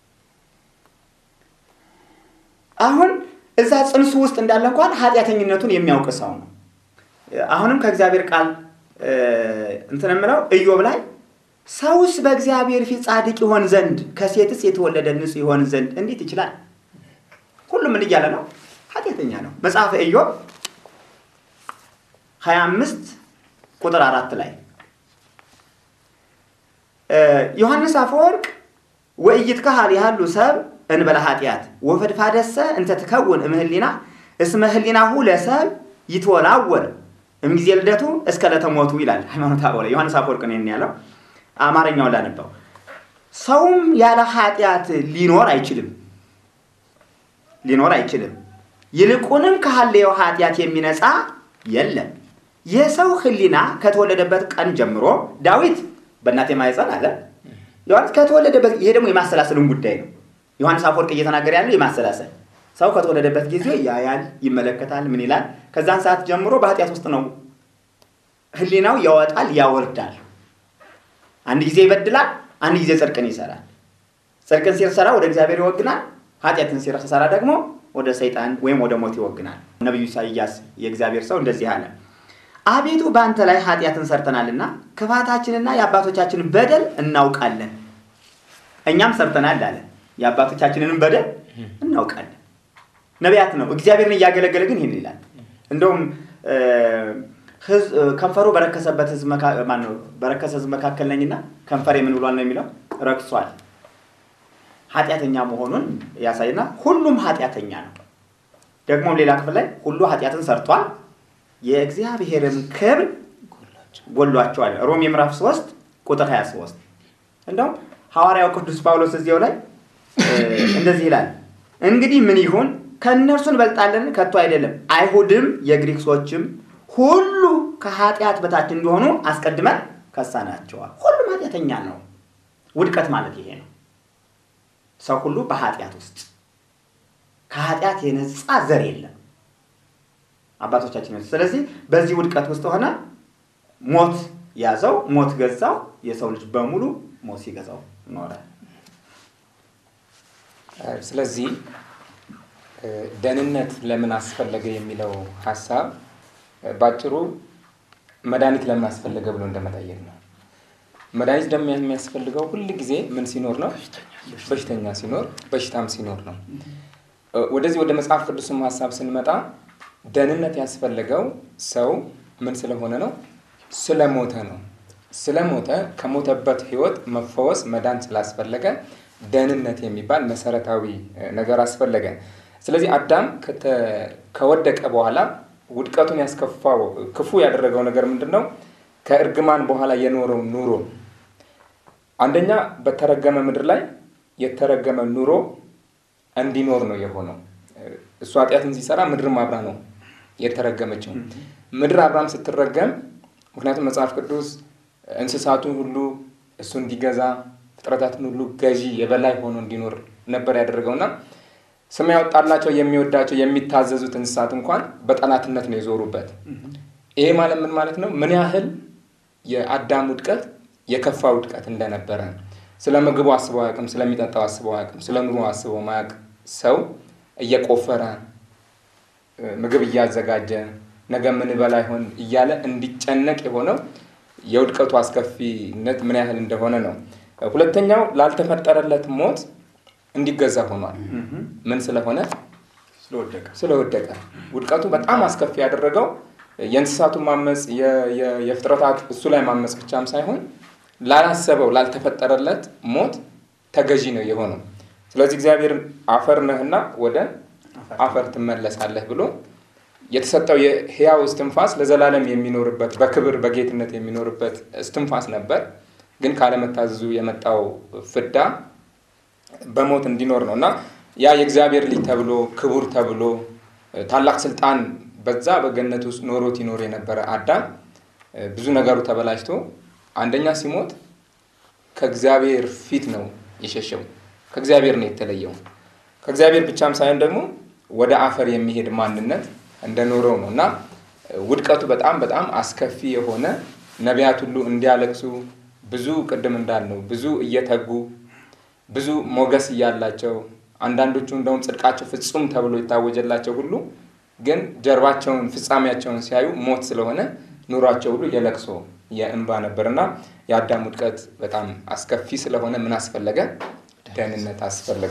Speaker 2: አሁን እዛ ጽንሱ ውስጥ እንዳለ እንኳን ኃጢአተኝነቱን የሚያውቅ ሰው ነው። አሁንም ከእግዚአብሔር ቃል እንትን የምለው ኢዮብ ላይ ሰውስ በእግዚአብሔር ፊት ጻድቅ ይሆን ዘንድ ከሴትስ የተወለደ ንጹሕ ይሆን ዘንድ እንዴት ይችላል? ሁሉም ምን እያለ ነው? ኃጢአተኛ ነው። መጽሐፈ ኢዮብ 25 ቁጥር አራት ላይ ዮሐንስ አፈወርቅ
Speaker 6: ወኢይትከሃል ያህሉ ሰብ እንበለ ኃጢአት ወፈድፋደሰ እንተ ትከውን እምህሊና እስመ ህሊናሁ ለሰብ ይትወላወል እምጊዜ ልደቱ እስከ ለተሞቱ ይላል ሃይማኖት አበው ላይ ዮሐንስ አፈወርቅ ነው ያለው። አማርኛውን ላነበው። ሰውም ያለ ኃጢአት ሊኖር አይችልም ሊኖር አይችልም። ይልቁንም ካለየው ኃጢአት የሚነጻ የለም። የሰው ህሊና ከተወለደበት ቀን ጀምሮ ዳዊት በእናቴ ማኅፀን አለ። ዮሐንስ ከተወለደበት ይሄ ደግሞ የማሰላሰሉን ጉዳይ ነው። ዮሐንስ አፈወርቅ እየተናገረ ያለው የማሰላሰል ሰው ከተወለደበት ጊዜ ያያል፣ ይመለከታል፣ ምን ይላል። ከዛን ሰዓት ጀምሮ በኃጢአት ውስጥ ነው። ህሊናው ያወጣል፣ ያወርዳል። አንድ ጊዜ ይበድላል፣ አንድ ጊዜ ጽድቅን ይሰራል። ጽድቅን ሲሰራ ወደ እግዚአብሔር ይወግናል፣ ኃጢአትን ሲሰራ ደግሞ ወደ ሰይጣን ወይም ወደ ሞት ይወግናል። ነቢዩ ኢሳይያስ የእግዚአብሔር ሰው እንደዚህ አለ፣ አቤቱ በአንተ ላይ ኃጢአትን ሰርተናልና ክፋታችንና የአባቶቻችንን በደል እናውቃለን። እኛም ሰርተናል አለ። የአባቶቻችንንም በደል እናውቃለን። ነቢያት ነው። እግዚአብሔርን እያገለገለ ግን ይህን ይላል። እንደውም ከንፈሩ በረከሰበት ህዝብ ማነው በረከሰ ህዝብ መካከል ነኝና ከንፈሬ ምን ብሏል ነው የሚለው ረክሷል። ኃጢአተኛ መሆኑን ያሳይና ሁሉም ኃጢአተኛ ነው። ደግሞም ሌላ ክፍል ላይ ሁሉ ኃጢአትን ሰርቷል የእግዚአብሔርም ክብር ጎሏቸዋል። ሮሜ ምዕራፍ 3 ቁጥር 23 እንደውም ሐዋርያው ቅዱስ ጳውሎስ እዚያው ላይ እንደዚህ ይላል፣ እንግዲህ ምን ይሁን ከእነርሱ እንበልጣለን? ከቶ አይደለም። አይሁድም የግሪክ ሰዎችም ሁሉ ከኃጢአት በታች እንዲሆኑ አስቀድመን ከሳናቸዋል። ሁሉም ኃጢአተኛ ነው። ውድቀት ማለት ይሄ ነው። ሰው ሁሉ በኃጢአት ውስጥ ከኃጢአት የነጻ ዘር የለም አባቶቻችን። ስለዚህ በዚህ ውድቀት ውስጥ ሆነ ሞት ያዘው፣ ሞት ገዛው። የሰው ልጅ በሙሉ ሞት ሲገዛው ኖረ።
Speaker 3: ስለዚህ ደህንነት ለምን አስፈለገ የሚለው ሀሳብ ባጭሩ መድኃኒት ለምን አስፈለገ ብሎ እንደመጠየቅ ነው። መድኃኒት ደግሞ የሚያስፈልገው ሁል ጊዜ ምን ሲኖር ነው? በሽተኛ ሲኖር፣ በሽታም ሲኖር ነው። ወደዚህ ወደ መጽሐፍ ቅዱስም ሀሳብ ስንመጣ ደህንነት ያስፈለገው ሰው ምን ስለሆነ ነው? ስለሞተ ነው። ስለሞተ ከሞተበት ህይወት መፈወስ መዳን ስላስፈለገ ደህንነት የሚባል መሰረታዊ ነገር አስፈለገ። ስለዚህ አዳም ከወደቀ በኋላ ውድቀቱን ያስከፋው ክፉ ያደረገው ነገር ምንድን ነው? ከእርግማን በኋላ የኖረው ኑሮ አንደኛ በተረገመ ምድር ላይ የተረገመ ኑሮ እንዲኖር ነው የሆነው። እሱ ኃጢአትን ሲሰራ ምድርም አብራ ነው የተረገመችው። ምድር አብራም ስትረገም፣ ምክንያቱም መጽሐፍ ቅዱስ እንስሳቱን ሁሉ እሱ እንዲገዛ ፍጥረታትን ሁሉ ገዢ የበላይ ሆኖ እንዲኖር ነበር ያደረገውና ስም ያወጣላቸው የሚወዳቸው የሚታዘዙት እንስሳት እንኳን በጠላትነት ነው የዞሩበት። ይሄ ማለት ምን ማለት ነው? ምን ያህል የአዳም ውድቀት የከፋ ውድቀት እንደነበረ ስለ ምግቡ አስበው አያውቅም፣ ስለሚጠጣው አስበው አያውቅም፣ ስለ ኑሮ አስበው ማያውቅ ሰው እየቆፈረ ምግብ እያዘጋጀ ነገ ምን በላ ይሆን እያለ እንዲጨነቅ የሆነው የውድቀቱ አስከፊነት ምን ያህል እንደሆነ ነው። ሁለተኛው ላልተፈጠረለት ሞት እንዲገዛ ሆኗል። ምን ስለሆነ? ስለወደቀ። ውድቀቱ በጣም አስከፊ ያደረገው የእንስሳቱ ማመፅ፣ የፍጥረታት እሱ ላይ ማመፅ ብቻም ሳይሆን ላላሰበው ላልተፈጠረለት ሞት ተገዢ ነው የሆነው። ስለዚህ እግዚአብሔር አፈር ነህና ወደ አፈር ትመለሳለህ ብሎ የተሰጠው የህያው እስትንፋስ ለዘላለም የሚኖርበት በክብር በጌትነት የሚኖርበት እስትንፋስ ነበር። ግን ካለመታዘዙ የመጣው ፍዳ በሞት እንዲኖር ነው እና ያ የእግዚአብሔር ልጅ ተብሎ ክቡር ተብሎ ታላቅ ስልጣን በዛ በገነት ውስጥ ኖሮት ይኖር የነበረ አዳም ብዙ ነገሩ ተበላሽቶ አንደኛ ሲሞት ከእግዚአብሔር ፊት ነው የሸሸው። ከእግዚአብሔር ነው የተለየው። ከእግዚአብሔር ብቻም ሳይሆን ደግሞ ወደ አፈር የሚሄድ ማንነት እንደኖረው ነው እና ውድቀቱ በጣም በጣም አስከፊ የሆነ ነቢያት ሁሉ እንዲያለቅሱ ብዙ ቅድም እንዳልነው ብዙ እየተጉ ብዙ ሞገስ እያላቸው አንዳንዶቹ እንደውም ጽድቃቸው ፍጹም ተብሎ የታወጀላቸው ሁሉ ግን ጀርባቸውን ፍጻሜያቸውን ሲያዩ ሞት ስለሆነ ኑሯቸው ሁሉ የለቅሶ የእንባ ነበርና የአዳም ውድቀት በጣም አስከፊ ስለሆነ ምን አስፈለገ? ደህንነት አስፈለገ።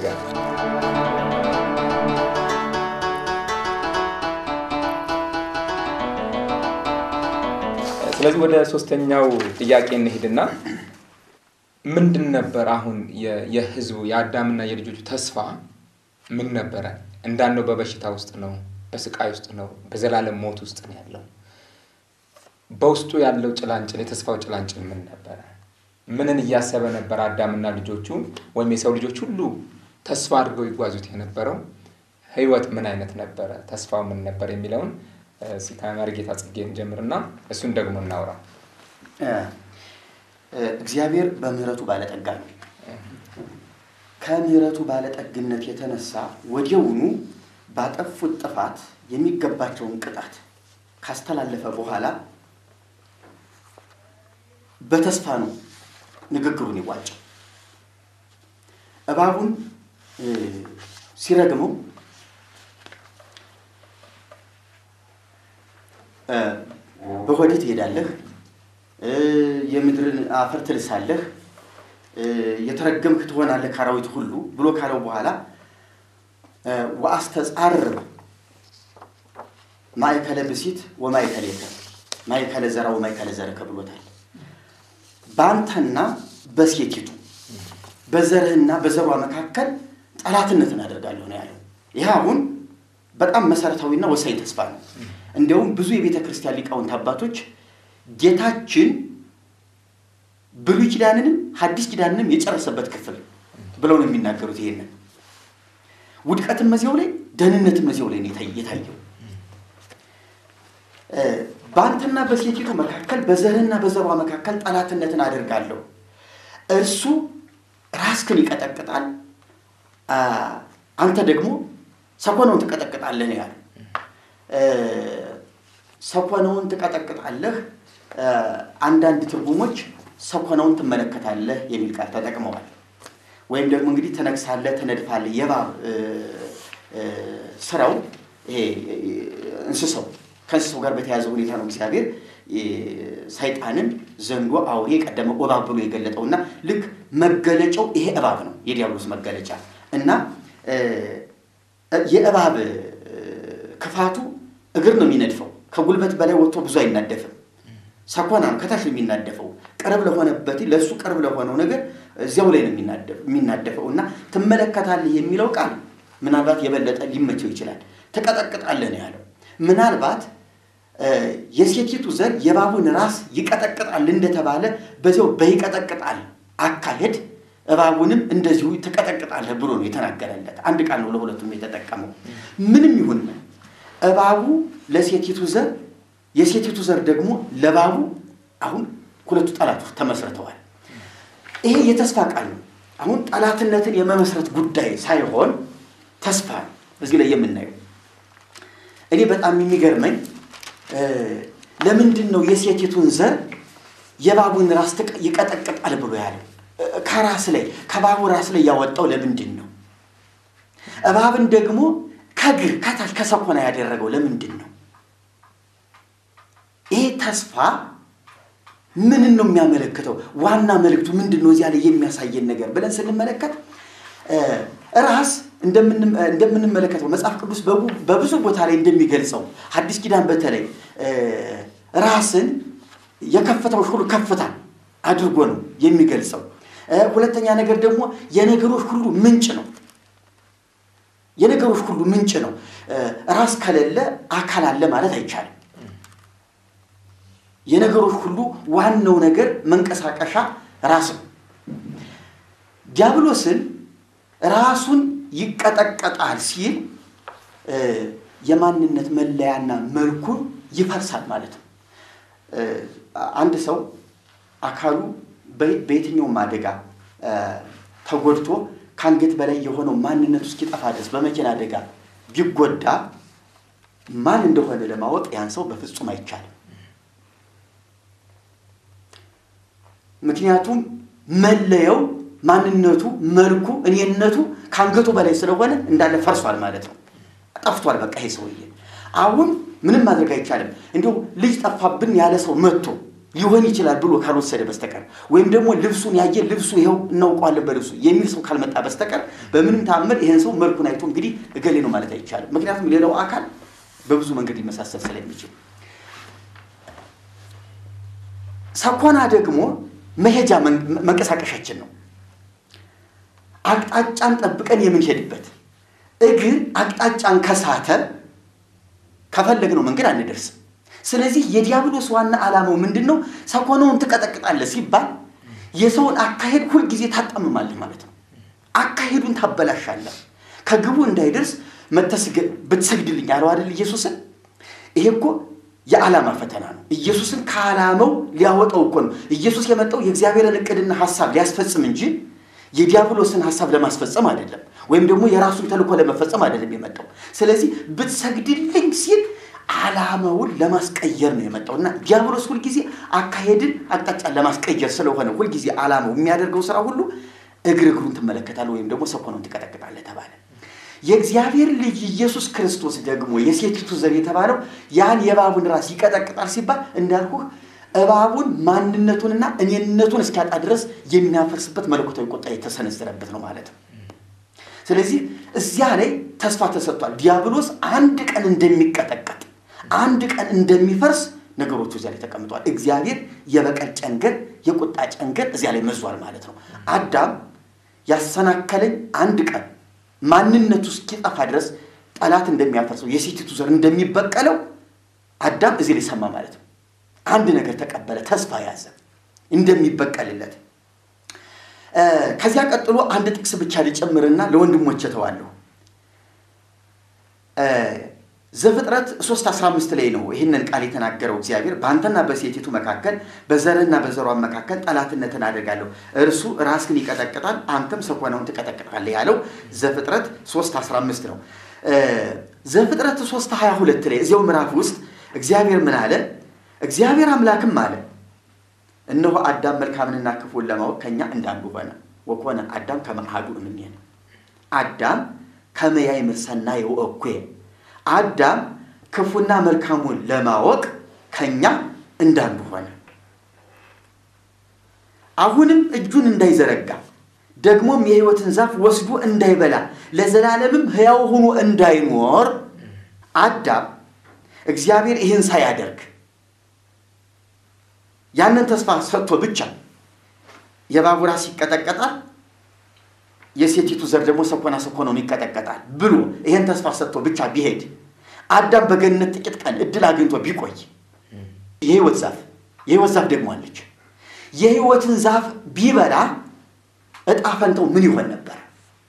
Speaker 3: ስለዚህ ወደ ሶስተኛው ጥያቄ እንሂድና ምንድን ነበር አሁን የ- የህዝቡ የአዳምና የልጆቹ ተስፋ ምን ነበረ? እንዳልነው በበሽታ ውስጥ ነው፣ በስቃይ ውስጥ ነው፣ በዘላለም ሞት ውስጥ ነው ያለው። በውስጡ ያለው ጭላንጭል የተስፋው ጭላንጭል ምን ነበረ? ምንን እያሰበ ነበር አዳምና ልጆቹ ወይም የሰው ልጆች ሁሉ ተስፋ አድርገው ይጓዙት የነበረው ህይወት ምን አይነት ነበረ? ተስፋው ምን ነበር የሚለውን እ፣ እስኪ ከመሪጌታ ጽጌን ጀምርና እሱን ደግሞ እናውራ።
Speaker 4: እ፣ እ፣ እግዚአብሔር በምህረቱ ባለጠጋ ነው። ከምህረቱ ባለጠግነት የተነሳ ወዲያውኑ ባጠፉት ጥፋት የሚገባቸውን ቅጣት ካስተላለፈ በኋላ በተስፋ ነው ንግግሩን ይዋጨው። እባቡን እ፣ ሲረግመው እ፣ በሆድህ ትሄዳለህ እ፣ የምድርን አፈር ትልሳለህ እ፣ የተረገምክ ትሆናለህ ከአራዊት ሁሉ ብሎ ካለው በኋላ እ፣ ወአስተጻርር ማእከለ ብሲት ወማእከሌከ ማእከለ ዘራ ወማእከለ ዘርከ ብሎታል። በአንተና በሴቲቱ በዘርህና በዘሯ መካከል ጠላትነትን አደርጋለሁ ነው ያለው። ይህ አሁን በጣም መሰረታዊና ወሳኝ ተስፋ ነው። እንዲያውም ብዙ የቤተ ክርስቲያን ሊቃውንት አባቶች ጌታችን ብሉይ ኪዳንንም ሐዲስ ኪዳንንም የጨረሰበት ክፍል ብለው ነው የሚናገሩት። ይሄንን ውድቀትም መዚያው ላይ ደህንነትም መዚያው ላይ ነው የታይ- የታየው። እ፣ በአንተና በሴቲቱ መካከል በዘርህና በዘሯ መካከል ጠላትነትን አደርጋለሁ። እርሱ ራስክን ይቀጠቅጣል፣ አ፣ አንተ ደግሞ ሰኮነውን ትቀጠቅጣለህ ነው ያለው። እ፣ ሰኮነውን ትቀጠቅጣለህ፣ እ፣ አንዳንድ ትርጉሞች ሰኮነውን ትመለከታለህ የሚል ቃል ተጠቅመዋል። ወይም ደግሞ እንግዲህ ትነግሳለህ፣ ትነድፋለህ። የእባብ እ፣ እ፣ ስራው ይሄ እ፣ እንስሳው ከእንስሳው ጋር በተያያዘ ሁኔታ ነው እግዚአብሔር እ፣ ሰይጣንን ዘንዶ፣ አውሬ፣ የቀደመ እባብ ብሎ የገለጠውና ልክ መገለጫው ይሄ እባብ ነው የዲያብሎስ መገለጫ እና እ፣ የእባብ እ፣ ክፋቱ እግር ነው የሚነድፈው። ከጉልበት በላይ ወጥቶ ብዙ አይናደፍም። ሰኮና ነው ከታች ነው የሚናደፈው። ቅርብ ለሆነበት ለእሱ ቅርብ ለሆነው ነገር እዚያው ላይ ነው የሚናደፍ- የሚናደፈው እና ትመለከታለህ የሚለው ቃል ምናልባት የበለጠ ሊመቸው ይችላል። ትቀጠቅጣለህ ነው ያለው። ምናልባት እ፣ የሴቲቱ ዘር የእባቡን ራስ ይቀጠቅጣል እንደተባለ በዚያው በይቀጠቅጣል አካሄድ እባቡንም እንደዚሁ ትቀጠቅጣለህ ብሎ ነው የተናገረለት። አንድ ቃል ነው ለሁለቱም የተጠቀመው። ምንም ይሁን ምን እባቡ ለሴቲቱ ዘር የሴቲቱ ዘር ደግሞ ለእባቡ አሁን ሁለቱ ጠላቶች ተመስርተዋል። ይሄ የተስፋ ቃል ነው። አሁን ጠላትነትን የመመስረት ጉዳይ ሳይሆን ተስፋ ነው እዚህ ላይ የምናየው። እኔ በጣም የሚገርመኝ እ፣ ለምንድን ነው የሴቲቱን ዘር የእባቡን ራስ ትቀ- ይቀጠቅጣል ብሎ ያለው? እ፣ ከራስ ላይ ከእባቡ ራስ ላይ ያወጣው ለምንድን ነው? እባብን ደግሞ ከእግር ከታች ከሰኮና ያደረገው ለምንድን ነው? ይሄ ተስፋ ምንን ነው የሚያመለክተው? ዋና መልእክቱ ምንድን ነው? እዚያ ላይ የሚያሳየን ነገር ብለን ስንመለከት እ፣ ራስ እንደምን- እንደምንመለከተው መጽሐፍ ቅዱስ በቡ- በብዙ ቦታ ላይ እንደሚገልጸው ሐዲስ ኪዳን በተለይ እ፣ ራስን የከፍታዎች ሁሉ ከፍታ አድርጎ ነው የሚገልጸው። እ፣ ሁለተኛ ነገር ደግሞ የነገሮች ሁሉ ምንጭ ነው። የነገሮች ሁሉ ምንጭ ነው። እ፣ ራስ ከሌለ አካል አለ ማለት አይቻልም። የነገሮች ሁሉ ዋናው ነገር መንቀሳቀሻ ራስ ነው። ዲያብሎስን ራሱን ይቀጠቀጣል ሲል እ፣ የማንነት መለያና መልኩን ይፈርሳል ማለት ነው። እ፣ አንድ ሰው አካሉ በ- በየትኛውም አደጋ እ፣ ተጎድቶ ከአንገት በላይ የሆነው ማንነቱ እስኪጠፋ ድረስ በመኪና አደጋ ቢጎዳ ማን እንደሆነ ለማወቅ ያን ሰው በፍጹም አይቻልም። ምክንያቱም መለየው ማንነቱ፣ መልኩ፣ እኔነቱ ከአንገቱ በላይ ስለሆነ እንዳለ ፈርሷል ማለት ነው። ጠፍቷል። በቃ ይሄ ሰውዬ አሁን ምንም ማድረግ አይቻልም። እንዲሁ ልጅ ጠፋብን ያለ ሰው መጥቶ ሊሆን ይችላል ብሎ ካልወሰደ በስተቀር ወይም ደግሞ ልብሱን ያየ ልብሱ ይኸው እናውቀዋለን በልብሱ የሚል ሰው ካልመጣ በስተቀር በምንም ታምር ይህን ሰው መልኩን አይቶ እንግዲህ እገሌ ነው ማለት አይቻልም። ምክንያቱም ሌላው አካል በብዙ መንገድ ሊመሳሰል ስለሚችል ሰኮና ደግሞ መሄጃ መንቀሳቀሻችን ነው። አቅጣጫን ጠብቀን የምንሄድበት እግር አቅጣጫን ከሳተ ከፈለግነው መንገድ አንደርስም። ስለዚህ የዲያብሎስ ዋና ዓላማው ምንድን ነው? ሰኮነውን ትቀጠቅጣለህ ሲባል የሰውን አካሄድ ሁልጊዜ ታጣምማለህ ማለት ነው። አካሄዱን ታበላሻለህ። ከግቡ እንዳይደርስ ብትሰግድልኝ አለው አይደል ኢየሱስን። ይሄ እኮ የዓላማ ፈተና ነው። ኢየሱስን ከዓላማው ሊያወጣው እኮ ነው። ኢየሱስ የመጣው የእግዚአብሔርን እቅድና ሀሳብ ሊያስፈጽም እንጂ የዲያብሎስን ሀሳብ ለማስፈጸም አይደለም፣ ወይም ደግሞ የራሱን ተልእኮ ለመፈጸም አይደለም የመጣው። ስለዚህ ብትሰግድልኝ ሲል ዓላማውን ለማስቀየር ነው የመጣው እና ዲያብሎስ ሁልጊዜ አካሄድን አቅጣጫን ለማስቀየር ስለሆነ ሁልጊዜ ዓላማው የሚያደርገው ስራ ሁሉ እግር እግሩን ትመለከታለህ ወይም ደግሞ ሰኮኑን ትቀጠቅጣለህ ተባለ። የእግዚአብሔር ልጅ ኢየሱስ ክርስቶስ ደግሞ የሴቲቱ ዘር የተባለው ያን የእባቡን ራስ ይቀጠቅጣል ሲባል እንዳልኩህ እባቡን ማንነቱንና እኔነቱን እስኪያጣ ድረስ የሚያፈርስበት መለኮታዊ ቁጣ የተሰነዘረበት ነው ማለት ነው። ስለዚህ እዚያ ላይ ተስፋ ተሰጥቷል። ዲያብሎስ አንድ ቀን እንደሚቀጠቀጥ አንድ ቀን እንደሚፈርስ ነገሮቹ እዚያ ላይ ተቀምጠዋል። እግዚአብሔር የበቀል ጨንገር፣ የቁጣ ጨንገር እዚያ ላይ መዟል ማለት ነው። አዳም ያሰናከለኝ አንድ ቀን ማንነቱ እስኪጠፋ ድረስ ጠላት እንደሚያፈርሰው የሴቲቱ ዘር እንደሚበቀለው አዳም እዚህ ላይ ሰማ ማለት ነው። አንድ ነገር ተቀበለ፣ ተስፋ ያዘ እንደሚበቀልለት። ከዚያ ቀጥሎ አንድ ጥቅስ ብቻ ልጨምርና ለወንድሞች እተዋለሁ። ዘፍጥረት 3 15 ላይ ነው ይህንን ቃል የተናገረው እግዚአብሔር በአንተና በሴቲቱ መካከል በዘርህና በዘሯን መካከል ጠላትነትን አደርጋለሁ፣ እርሱ ራስህን ይቀጠቅጣል፣ አንተም ሰኮናውን ትቀጠቅጣለህ ያለው ዘፍጥረት 3 15 ነው። ዘፍጥረት 3 22 ላይ እዚያው ምዕራፍ ውስጥ እግዚአብሔር ምን አለ? እግዚአብሔር አምላክም አለ እነሆ አዳም መልካምንና ክፉን ለማወቅ ከኛ እንዳንዱ ሆነ። ወኮነ አዳም ከመ አሐዱ እምኔነ አዳም ከመ ያእምር ሰናየ ወእኩየ አዳም ክፉና መልካሙን ለማወቅ ከኛ እንዳንዱ ሆነ። አሁንም እጁን እንዳይዘረጋ ደግሞም የሕይወትን ዛፍ ወስዶ እንዳይበላ ለዘላለምም ሕያው ሆኖ እንዳይኖር አዳም እግዚአብሔር ይህን ሳያደርግ ያንን ተስፋ ሰጥቶ ብቻ የእባቡ ራስ ይቀጠቀጣል፣ የሴቲቱ ዘር ደግሞ ሰኮና ሰኮናውን ይቀጠቀጣል ብሎ ይህን ተስፋ ሰጥቶ ብቻ ቢሄድ አዳም በገነት ጥቂት ቀን እድል አግኝቶ ቢቆይ የህይወት ዛፍ የህይወት ዛፍ ደግሞ አለች። የህይወትን ዛፍ ቢበላ እጣ ፈንታው ምን ይሆን ነበር?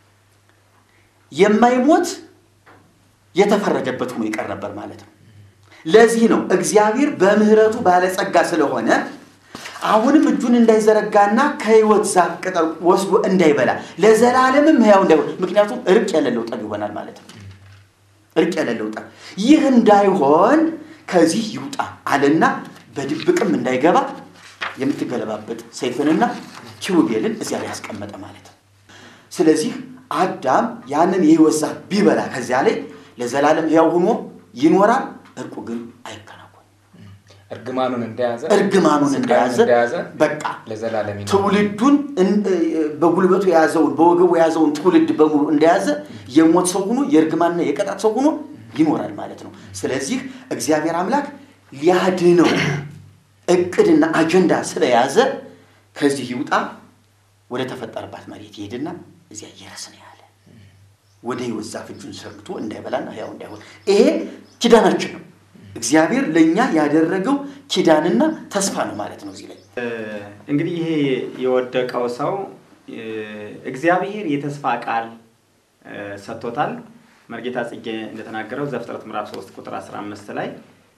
Speaker 4: የማይሞት የተፈረደበት ሆኖ ይቀር ነበር ማለት ነው። ለዚህ ነው እግዚአብሔር በምህረቱ ባለጸጋ ስለሆነ አሁንም እጁን እንዳይዘረጋና ከህይወት ዛፍ ቅጠል ወስዶ እንዳይበላ ለዘላለምም ሕያው እንዳይሆን፣ ምክንያቱም እርቅ የሌለው ጠብ ይሆናል ማለት ነው። እርቅ የሌለው ጠብ ይህ እንዳይሆን ከዚህ ይውጣ አለና በድብቅም እንዳይገባ የምትገለባበጥ ሰይፍንና ኪሩቤልን እዚያ ላይ ያስቀመጠ ማለት ነው። ስለዚህ አዳም ያንን የህይወት ዛፍ ቢበላ ከዚያ ላይ ለዘላለም ሕያው ሆኖ ይኖራል። እርቁ ግን አይከናወንም።
Speaker 3: እርግማኑን እንደያዘ
Speaker 4: እርግማኑን እንደያዘ በቃ
Speaker 3: ለዘላለም ይኖራል።
Speaker 4: ትውልዱን በጉልበቱ የያዘውን በወገቡ የያዘውን ትውልድ በሙሉ እንደያዘ የሞት ሰው ሆኖ የእርግማንና የቅጣት ሰው ሆኖ ይኖራል ማለት ነው። ስለዚህ እግዚአብሔር አምላክ ሊያድነው እቅድና አጀንዳ ስለያዘ ከዚህ ይውጣ ወደ ተፈጠረባት መሬት ይሄድና እዚያ እየረስ ነው ያለ ወደ ህይወት ዛፍ እጁን ሰምቶ እንዳይበላና ሕያው እንዳይሆን ይሄ ኪዳናችን ነው። እግዚአብሔር ለእኛ ያደረገው ኪዳንና ተስፋ ነው ማለት ነው። እዚህ ላይ
Speaker 2: እንግዲህ ይሄ የወደቀው ሰው እግዚአብሔር የተስፋ ቃል ሰጥቶታል። መርጌታ ጽጌ እንደተናገረው ዘፍጥረት ምዕራፍ 3 ቁጥር 15 ላይ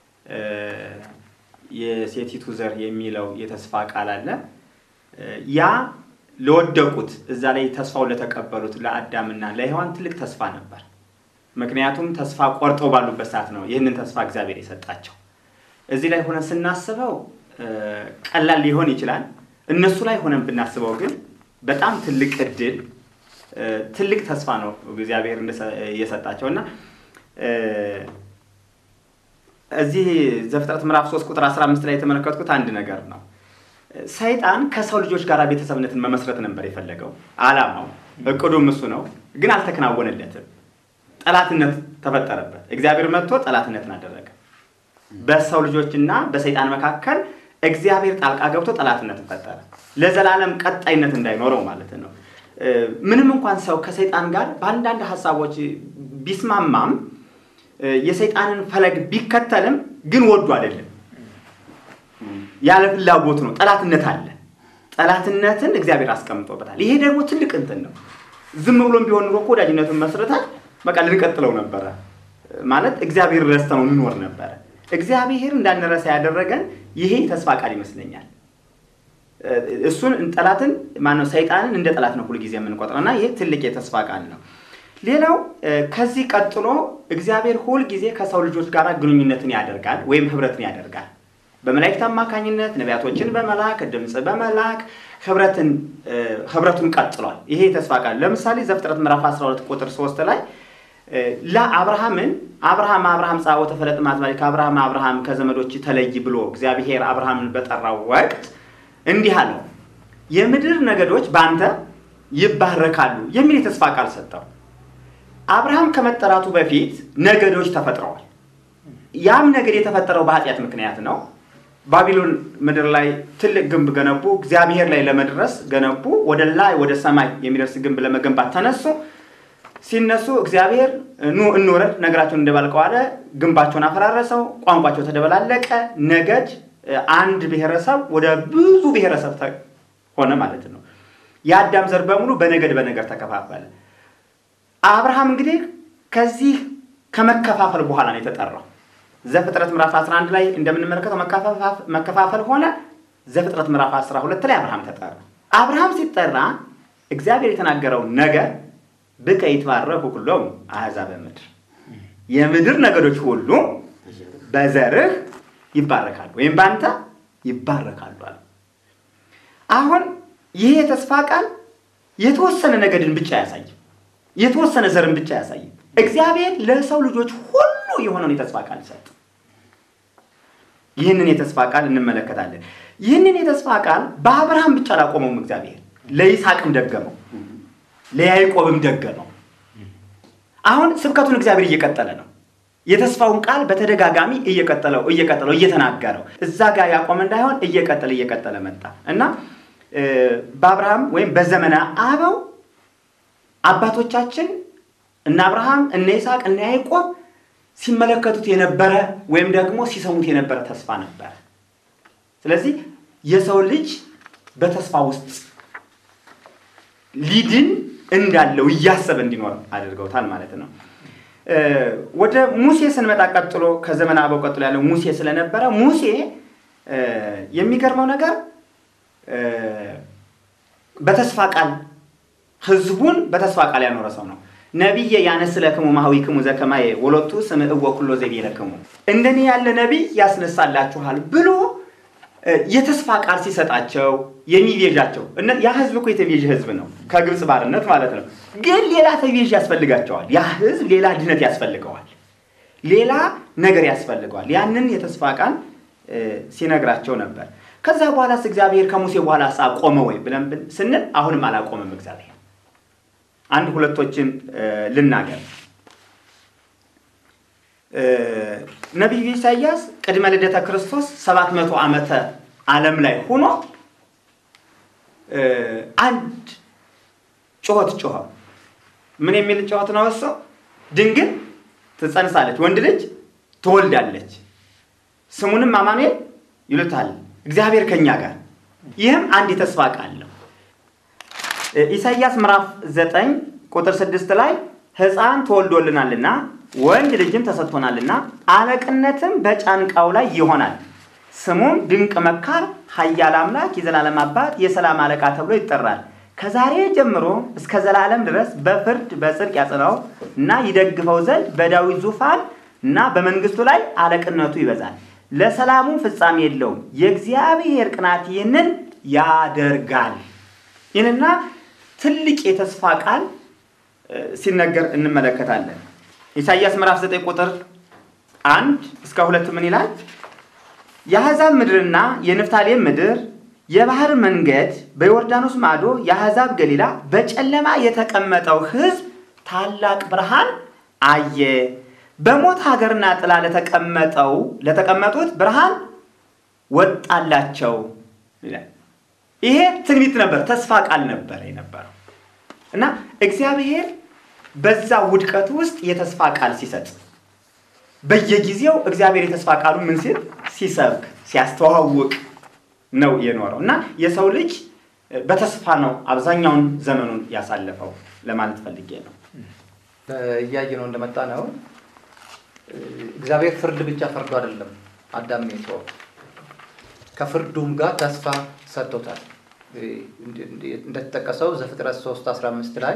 Speaker 2: የሴቲቱ ዘር የሚለው የተስፋ ቃል አለ። ያ ለወደቁት እዛ ላይ ተስፋውን ለተቀበሉት ለአዳምና ለሔዋን ትልቅ ተስፋ ነበር። ምክንያቱም ተስፋ ቆርጠው ባሉበት ሰዓት ነው ይህንን ተስፋ እግዚአብሔር የሰጣቸው። እዚህ ላይ ሆነን ስናስበው ቀላል ሊሆን ይችላል። እነሱ ላይ ሆነን ብናስበው ግን በጣም ትልቅ እድል፣ ትልቅ ተስፋ ነው እግዚአብሔር የሰጣቸው እና እዚህ ዘፍጥረት ምዕራፍ 3 ቁጥር 15 ላይ የተመለከትኩት አንድ ነገር ነው። ሰይጣን ከሰው ልጆች ጋር ቤተሰብነትን መመስረት ነበር የፈለገው። አላማው እቅዱም እሱ ነው፣ ግን አልተከናወነለትም። ጠላትነት ተፈጠረበት። እግዚአብሔር መጥቶ ጠላትነትን አደረገ። በሰው ልጆችና በሰይጣን መካከል እግዚአብሔር ጣልቃ ገብቶ ጠላትነትን ፈጠረ። ለዘላለም ቀጣይነት እንዳይኖረው ማለት ነው። ምንም እንኳን ሰው ከሰይጣን ጋር በአንዳንድ ሀሳቦች ቢስማማም የሰይጣንን ፈለግ ቢከተልም ግን ወዱ አይደለም፣ ያለ ፍላጎቱ ነው። ጠላትነት አለ። ጠላትነትን እግዚአብሔር አስቀምጦበታል። ይሄ ደግሞ ትልቅ እንትን ነው። ዝም ብሎም ቢሆን ኑሮ እኮ ወዳጅነትን መስርተን በቃ ልንቀጥለው ነበረ ማለት እግዚአብሔር ረስተነው እንኖር ነበረ። እግዚአብሔር እንዳንረሳ ያደረገን ይሄ ተስፋ ቃል ይመስለኛል። እሱን ጠላትን ማነው ሰይጣንን እንደ ጠላት ነው ሁልጊዜ የምንቆጥረው እና ይሄ ትልቅ የተስፋ ቃል ነው። ሌላው ከዚህ ቀጥሎ እግዚአብሔር ሁልጊዜ ከሰው ልጆች ጋር ግንኙነትን ያደርጋል ወይም ህብረትን ያደርጋል። በመላእክት አማካኝነት ነቢያቶችን በመላክ ድምፅ በመላክ ህብረትን ህብረቱን ቀጥሏል። ይሄ የተስፋ ቃል ለምሳሌ ዘፍጥረት ምዕራፍ 12 ቁጥር 3 ላይ ለአብርሃምን አብርሃም አብርሃም ጻወ ተፈለጥ ማዝማሪ ከአብርሃም አብርሃም ከዘመዶች ተለይ ብሎ እግዚአብሔር አብርሃምን በጠራው ወቅት እንዲህ አለው፣ የምድር ነገዶች በአንተ ይባረካሉ የሚል የተስፋ ቃል ሰጠው። አብርሃም ከመጠራቱ በፊት ነገዶች ተፈጥረዋል። ያም ነገድ የተፈጠረው በኃጢአት ምክንያት ነው። ባቢሎን ምድር ላይ ትልቅ ግንብ ገነቡ። እግዚአብሔር ላይ ለመድረስ ገነቡ። ወደ ላይ ወደ ሰማይ የሚደርስ ግንብ ለመገንባት ተነሱ። ሲነሱ እግዚአብሔር ኑ እንውረድ፣ ነገራቸውን እንደባልቀው አለ። ግንባቸውን አፈራረሰው፣ ቋንቋቸው ተደበላለቀ። ነገድ አንድ ብሔረሰብ ወደ ብዙ ብሔረሰብ ሆነ ማለት ነው። የአዳም ዘር በሙሉ በነገድ በነገድ ተከፋፈለ። አብርሃም እንግዲህ ከዚህ ከመከፋፈል በኋላ ነው የተጠራው። ዘፍጥረት ምዕራፍ 11 ላይ እንደምንመለከተው መከፋፈል ሆነ። ዘፍጥረት ምዕራፍ 12 ላይ አብርሃም ተጠራ። አብርሃም ሲጠራ እግዚአብሔር የተናገረው ነገር ብከ ይትባረኩ ኩሎሙ አሕዛበ ምድር፣ የምድር ነገዶች ሁሉ በዘርህ ይባረካሉ ወይም በአንተ ይባረካሉ አለ። አሁን ይህ የተስፋ ቃል የተወሰነ ነገድን ብቻ አያሳይም፣ የተወሰነ ዘርን ብቻ አያሳይም። እግዚአብሔር ለሰው ልጆች ሁሉ የሆነውን የተስፋ ቃል ሰጥ። ይህንን የተስፋ ቃል እንመለከታለን። ይህንን የተስፋ ቃል በአብርሃም ብቻ አላቆመውም። እግዚአብሔር ለይስሐቅም ደገመው፣ ለያዕቆብም ደገመው። አሁን ስብከቱን እግዚአብሔር እየቀጠለ ነው። የተስፋውን ቃል በተደጋጋሚ እየቀጠለው እየቀጠለው እየተናገረው እዛ ጋር ያቆመ እንዳይሆን እየቀጠለ እየቀጠለ መጣ እና በአብርሃም ወይም በዘመነ አበው አባቶቻችን እነ አብርሃም እነ ይስሐቅ እነ ያዕቆብ ሲመለከቱት የነበረ ወይም ደግሞ ሲሰሙት የነበረ ተስፋ ነበረ። ስለዚህ የሰው ልጅ በተስፋ ውስጥ ሊድን እንዳለው እያሰበ እንዲኖር አድርገውታል ማለት ነው። ወደ ሙሴ ስንመጣ ቀጥሎ ከዘመነ አበው ቀጥሎ ያለው ሙሴ ስለነበረ ሙሴ የሚገርመው ነገር በተስፋ ቃል ህዝቡን በተስፋ ቃል ያኖረ ሰው ነው። ነቢየ ያነስለክሙ ማህዊክሙ ዘከማየ ወሎቱ ስምዕወ ኩሎ ዘቤለክሙ እንደኔ ያለ ነቢይ ያስነሳላችኋል ብሎ የተስፋ ቃል ሲሰጣቸው የሚቤዣቸው ያ ህዝብ እኮ የተቤዥ ህዝብ ነው፣ ከግብፅ ባርነት ማለት ነው። ግን ሌላ ተቤዥ ያስፈልጋቸዋል። ያ ህዝብ ሌላ ድነት ያስፈልገዋል፣ ሌላ ነገር ያስፈልገዋል። ያንን የተስፋ ቃል ሲነግራቸው ነበር። ከዛ በኋላስ እግዚአብሔር ከሙሴ በኋላ አቆመ ወይ ብለን ስንል አሁንም አላቆመም እግዚአብሔር። አንድ ሁለቶችን ልናገር። ነቢዩ ኢሳይያስ ቅድመ ልደተ ክርስቶስ ሰባት መቶ ዓመተ ዓለም ላይ ሆኖ አንድ ጩኸት ጮኸ። ምን የሚል ጩኸት ነው እሱ? ድንግል ትጸንሳለች፣ ወንድ ልጅ ትወልዳለች፣ ስሙንም አማኑኤል ይሉታል፣ እግዚአብሔር ከኛ ጋር። ይህም አንድ የተስፋ ቃል ነው። ኢሳይያስ ምዕራፍ ዘጠኝ ቁጥር ስድስት ላይ ሕፃን ተወልዶልናልና ወንድ ልጅም ተሰጥቶናልና አለቅነትም በጫንቃው ላይ ይሆናል፣ ስሙም ድንቅ መካር፣ ኃያል አምላክ፣ የዘላለም አባት፣ የሰላም አለቃ ተብሎ ይጠራል። ከዛሬ ጀምሮ እስከ ዘላለም ድረስ በፍርድ በጽድቅ ያጽናው እና ይደግፈው ዘንድ በዳዊት ዙፋን እና በመንግስቱ ላይ አለቅነቱ ይበዛል፣ ለሰላሙ ፍጻሜ የለውም። የእግዚአብሔር ቅናት ይህንን ያደርጋል። ይህንና ትልቅ የተስፋ ቃል ሲነገር እንመለከታለን። ኢሳይያስ ምዕራፍ 9 ቁጥር አንድ እስከ ሁለት ምን ይላል? የአሕዛብ ምድርና የንፍታሌም ምድር የባህር መንገድ በዮርዳኖስ ማዶ የአሕዛብ ገሊላ በጨለማ የተቀመጠው ሕዝብ ታላቅ ብርሃን አየ። በሞት ሀገርና ጥላ ለተቀመጠው ለተቀመጡት ብርሃን
Speaker 6: ወጣላቸው ይላል። ይሄ ትንቢት ነበር፣ ተስፋ ቃል ነበር የነበረው እና እግዚአብሔር በዛ ውድቀት ውስጥ የተስፋ ቃል ሲሰጥ በየጊዜው እግዚአብሔር የተስፋ ቃሉ ምን ሲል ሲሰብክ ሲያስተዋውቅ ነው የኖረው እና የሰው ልጅ በተስፋ ነው አብዛኛውን ዘመኑን ያሳለፈው ለማለት ፈልጌ ነው።
Speaker 5: እያየ ነው እንደመጣ ነው። እግዚአብሔር ፍርድ ብቻ ፈርዶ አይደለም አዳም የተወው ከፍርዱም ጋር ተስፋ ሰጥቶታል። እንደተጠቀሰው ዘፍጥረት 3 15 ላይ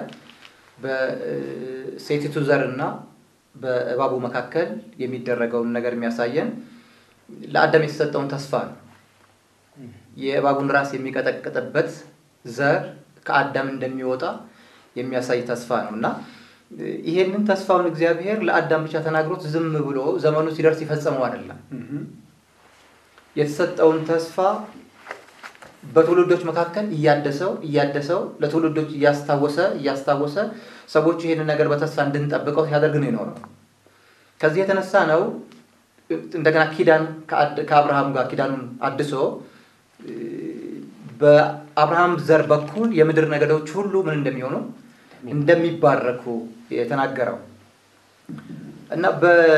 Speaker 5: በሴቲቱ ዘር እና በእባቡ መካከል የሚደረገውን ነገር የሚያሳየን ለአዳም የተሰጠውን ተስፋ ነው። የእባቡን ራስ የሚቀጠቅጥበት ዘር ከአዳም እንደሚወጣ የሚያሳይ ተስፋ ነው እና ይሄንን ተስፋውን እግዚአብሔር ለአዳም ብቻ ተናግሮት ዝም ብሎ ዘመኑ ሲደርስ ይፈጸመው አይደለም። የተሰጠውን ተስፋ በትውልዶች መካከል እያደሰው እያደሰው ለትውልዶች እያስታወሰ እያስታወሰ ሰዎች ይህንን ነገር በተስፋ እንድንጠብቀው ሲያደርግ ነው የኖረው። ከዚህ የተነሳ ነው እንደገና ኪዳን ከአብርሃም ጋር ኪዳኑን አድሶ በአብርሃም ዘር በኩል የምድር ነገዶች ሁሉ ምን እንደሚሆኑ እንደሚባረኩ የተናገረው እና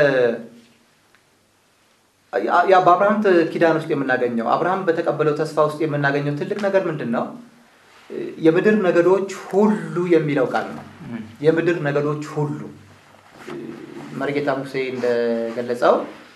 Speaker 5: ያ በአብርሃም ኪዳን ውስጥ የምናገኘው አብርሃም በተቀበለው ተስፋ ውስጥ የምናገኘው ትልቅ ነገር ምንድን ነው? የምድር ነገዶች ሁሉ የሚለው ቃል ነው። የምድር ነገዶች ሁሉ መርጌታ ሙሴ እንደገለጸው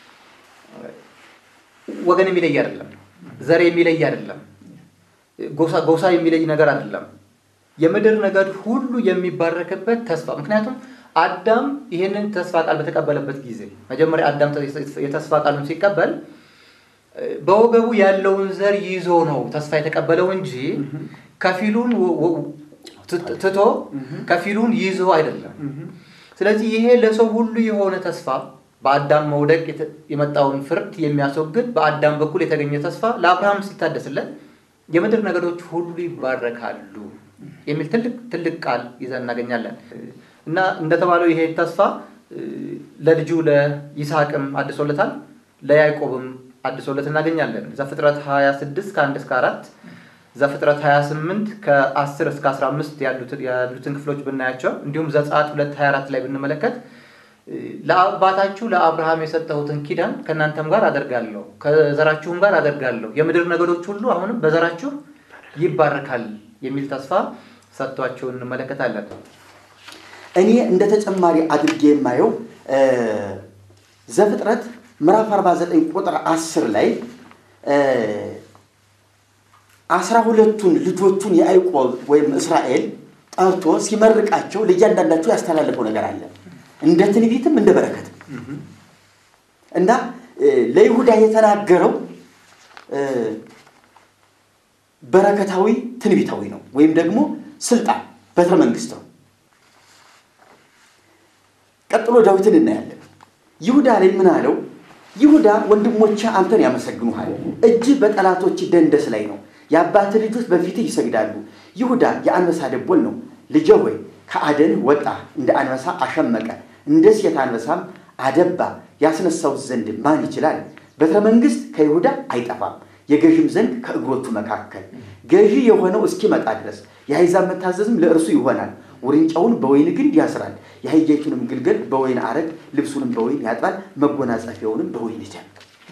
Speaker 5: ወገን የሚለይ አይደለም፣ ዘር የሚለይ አይደለም፣ ጎሳ የሚለይ ነገር አይደለም። የምድር ነገድ ሁሉ የሚባረክበት ተስፋ ምክንያቱም አዳም ይህንን ተስፋ ቃል በተቀበለበት ጊዜ መጀመሪያ አዳም የተስፋ ቃሉን ሲቀበል በወገቡ ያለውን ዘር ይዞ ነው ተስፋ የተቀበለው እንጂ ከፊሉን ትቶ ከፊሉን ይዞ አይደለም። ስለዚህ ይሄ ለሰው ሁሉ የሆነ ተስፋ በአዳም መውደቅ የመጣውን ፍርድ የሚያስወግድ በአዳም በኩል የተገኘ ተስፋ ለአብርሃም ሲታደስለት የምድር ነገዶች ሁሉ ይባረካሉ የሚል ትልቅ ትልቅ ቃል ይዘን እናገኛለን። እና እንደተባለው ይሄ ተስፋ ለልጁ ለይስሐቅም አድሶለታል፣ ለያዕቆብም አድሶለት እናገኛለን። ዘፍጥረት 26 ከ1 እስከ 4 ዘፍጥረት 28 ከ10 እስከ 15 ያሉትን ክፍሎች ብናያቸው እንዲሁም ዘጸአት 2 24 ላይ ብንመለከት ለአባታችሁ ለአብርሃም የሰጠሁትን ኪዳን ከእናንተም ጋር አደርጋለሁ ከዘራችሁም ጋር አደርጋለሁ የምድር ነገዶች ሁሉ አሁንም በዘራችሁ ይባረካል የሚል ተስፋ ሰጥቷቸው እንመለከታለን።
Speaker 4: እኔ እንደ ተጨማሪ አድርጌ የማየው ዘፍጥረት ምዕራፍ 49 ቁጥር 10 ላይ አስራ ሁለቱን ልጆቹን የያዕቆብ ወይም እስራኤል ጠርቶ ሲመርቃቸው ለእያንዳንዳቸው ያስተላለፈው ነገር አለ። እንደ ትንቢትም እንደ በረከትም እና ለይሁዳ የተናገረው በረከታዊ ትንቢታዊ ነው፣ ወይም ደግሞ ስልጣን በትረ መንግስት ነው። ቀጥሎ ዳዊትን እናያለን። ይሁዳ ላይ ምን አለው? ይሁዳ ወንድሞቼ አንተን ያመሰግኑሃል፣ እጅህ በጠላቶች ደንደስ ላይ ነው። የአባት ልጆች በፊትህ ይሰግዳሉ። ይሁዳ የአንበሳ ደቦል ነው። ልጄ ሆይ ከአደን ወጣ፣ እንደ አንበሳ አሸመቀ፣ እንደ ሴት አንበሳም አደባ። ያስነሳው ዘንድ ማን ይችላል? በትረ መንግስት ከይሁዳ አይጠፋም፣ የገዥም ዘንግ ከእግሮቹ መካከል። ገዢ የሆነው እስኪመጣ ድረስ የአሕዛብ መታዘዝም ለእርሱ ይሆናል። ውርንጫውን በወይን ግንድ ያስራል፣ የአህያይቱንም ግልገል በወይን አረግ፣ ልብሱንም በወይን ያጥባል፣ መጎናጸፊያውንም በወይን ደም።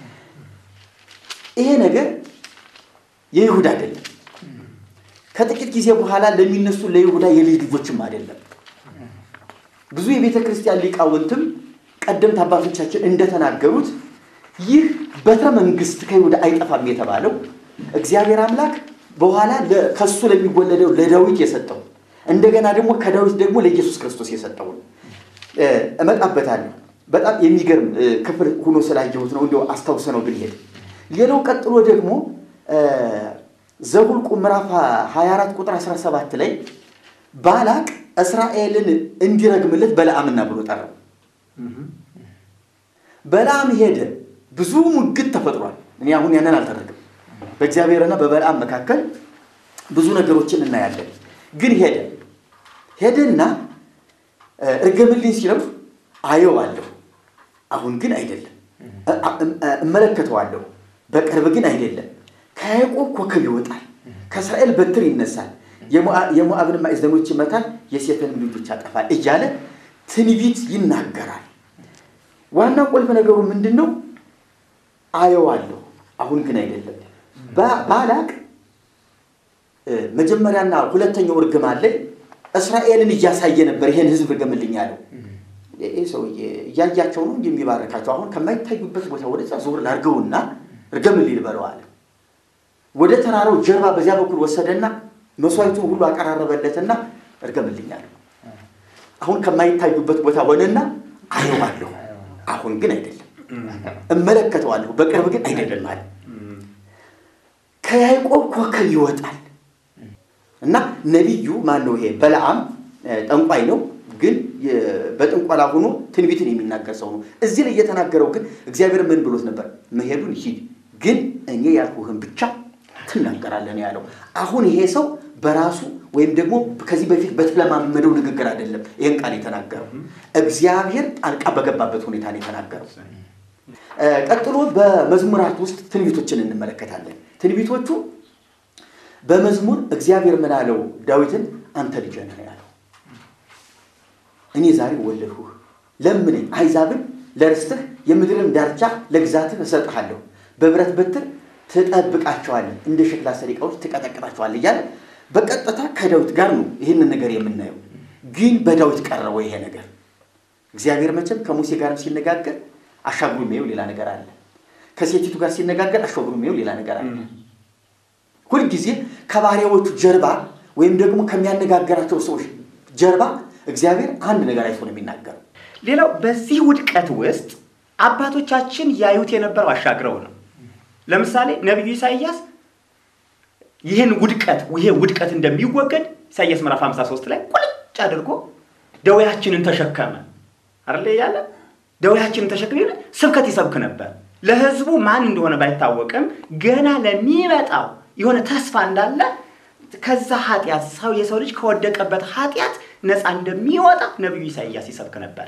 Speaker 4: ይሄ ነገር የይሁዳ አይደለም። ከጥቂት ጊዜ በኋላ ለሚነሱ ለይሁዳ የልጅ ልጆችም አይደለም። ብዙ የቤተ ክርስቲያን ሊቃውንትም ቀደምት አባቶቻችን እንደተናገሩት ይህ በትረ መንግስት ከይሁዳ አይጠፋም የተባለው እግዚአብሔር አምላክ በኋላ ከሱ ለሚወለደው ለዳዊት የሰጠው እንደገና ደግሞ ከዳዊት ደግሞ ለኢየሱስ ክርስቶስ የሰጠው እመጣበታለሁ። በጣም የሚገርም ክፍል ሆኖ ስላየሁት ነው እንዲያው አስታውሰ ነው ብንሄድ። ሌላው ቀጥሎ ደግሞ ዘሁልቁ ምዕራፍ 24 ቁጥር 17 ላይ ባላቅ እስራኤልን እንዲረግምለት በለዓምና ብሎ ጠራው። በለዓም ሄደ። ብዙ ሙግት ተፈጥሯል። እኔ አሁን ያንን አልተረግም። በእግዚአብሔርና በበለዓም መካከል ብዙ ነገሮችን እናያለን። ግን ሄደ ሄደና እርገምልኝ ሲለው አየዋለሁ፣ አሁን ግን አይደለም፣ እመለከተዋለሁ፣ በቅርብ ግን አይደለም። ከያዕቆብ ኮከብ ይወጣል፣ ከእስራኤል በትር ይነሳል፣ የሞዓ- የሞዓብን ማዕዘኖች ይመታል፣ የሴትን ልጆች ያጠፋል እያለ ትንቢት ይናገራል። ዋና ቁልፍ ነገሩ ምንድን ነው? አየዋለሁ፣ አሁን ግን አይደለም። ባ- ባላቅ እ፣ መጀመሪያና ሁለተኛው እርግማን ላይ እስራኤልን እያሳየ ነበር። ይሄን ህዝብ እርገምልኝ ያለው ይህ ሰውዬ እያያቸው ነው እንጂ የሚባረካቸው። አሁን ከማይታዩበት ቦታ ወደዛ ዞር ላድርገውና እርገምልኝ ልበለው አለ። ወደ ተራራው ጀርባ በዚያ በኩል ወሰደና መስዋዕቱን ሁሉ አቀራረበለትና እርገምልኝ አለው። አሁን ከማይታዩበት ቦታ ሆነና አየዋለሁ፣ አሁን ግን አይደለም። እመለከተዋለሁ፣ በቅርብ ግን አይደለም አለ። ከያዕቆብ ኮከብ ይወጣል እና ነቢዩ ማን ነው? ይሄ በለዓም እ፣ ጠንቋይ ነው፣ ግን የ- በጥንቆላ ሆኖ ትንቢትን የሚናገር ሰው ነው። እዚህ ላይ እየተናገረው ግን እግዚአብሔር ምን ብሎት ነበር? መሄዱን ሂድ፣ ግን እኔ ያልኩህን ብቻ ትናገራለህ ነው ያለው። አሁን ይሄ ሰው በራሱ ወይም ደግሞ ከዚህ በፊት በተለማመደው ንግግር አይደለም ይህን ቃል የተናገረው፣ እግዚአብሔር ጣልቃ በገባበት ሁኔታ ነው የተናገረው። እ፣ ቀጥሎ በመዝሙራት ውስጥ ትንቢቶችን እንመለከታለን። ትንቢቶቹ በመዝሙር እግዚአብሔር ምን አለው ዳዊትን? አንተ ልጄ ነህ ያለው። እኔ ዛሬ ወለድሁህ፣ ለምነኝ፣ አሕዛብን ለርስትህ የምድርን ዳርቻ ለግዛትህ እሰጥሃለሁ፣ በብረት በትር ትጠብቃቸዋለህ፣ እንደ ሸክላ ሰሪ ዕቃዎች ትቀጠቅጣቸዋለህ እያለ በቀጥታ ከዳዊት ጋር ነው ይህንን ነገር የምናየው። ግን በዳዊት ቀረበ ይሄ ነገር። እግዚአብሔር መቼም ከሙሴ ጋርም ሲነጋገር አሻግሮ የሚየው ሌላ ነገር አለ። ከሴቲቱ ጋር ሲነጋገር አሻግሮ የሚየው ሌላ ነገር አለ። ሁልጊዜ ከባሪያዎቹ ጀርባ ወይም ደግሞ ከሚያነጋገራቸው ሰዎች ጀርባ እግዚአብሔር አንድ ነገር አይቶ ነው የሚናገረው።
Speaker 6: ሌላው በዚህ ውድቀት ውስጥ አባቶቻችን ያዩት የነበረው አሻግረው ነው። ለምሳሌ ነቢዩ ኢሳይያስ ይህን ውድቀት ይሄ ውድቀት እንደሚወገድ ኢሳይያስ ምዕራፍ 53 ላይ ቁልጭ አድርጎ ደዌያችንን ተሸከመ አይደለ ያለ ደዌያችንን ተሸክመ ይላል። ስብከት ይሰብክ ነበር። ለሕዝቡ ማን እንደሆነ ባይታወቅም ገና ለሚመጣው የሆነ ተስፋ እንዳለ ከዛ ኃጢአት ሰው የሰው ልጅ ከወደቀበት ኃጢአት ነፃ እንደሚወጣ ነቢዩ ኢሳይያስ ይሰብክ ነበረ።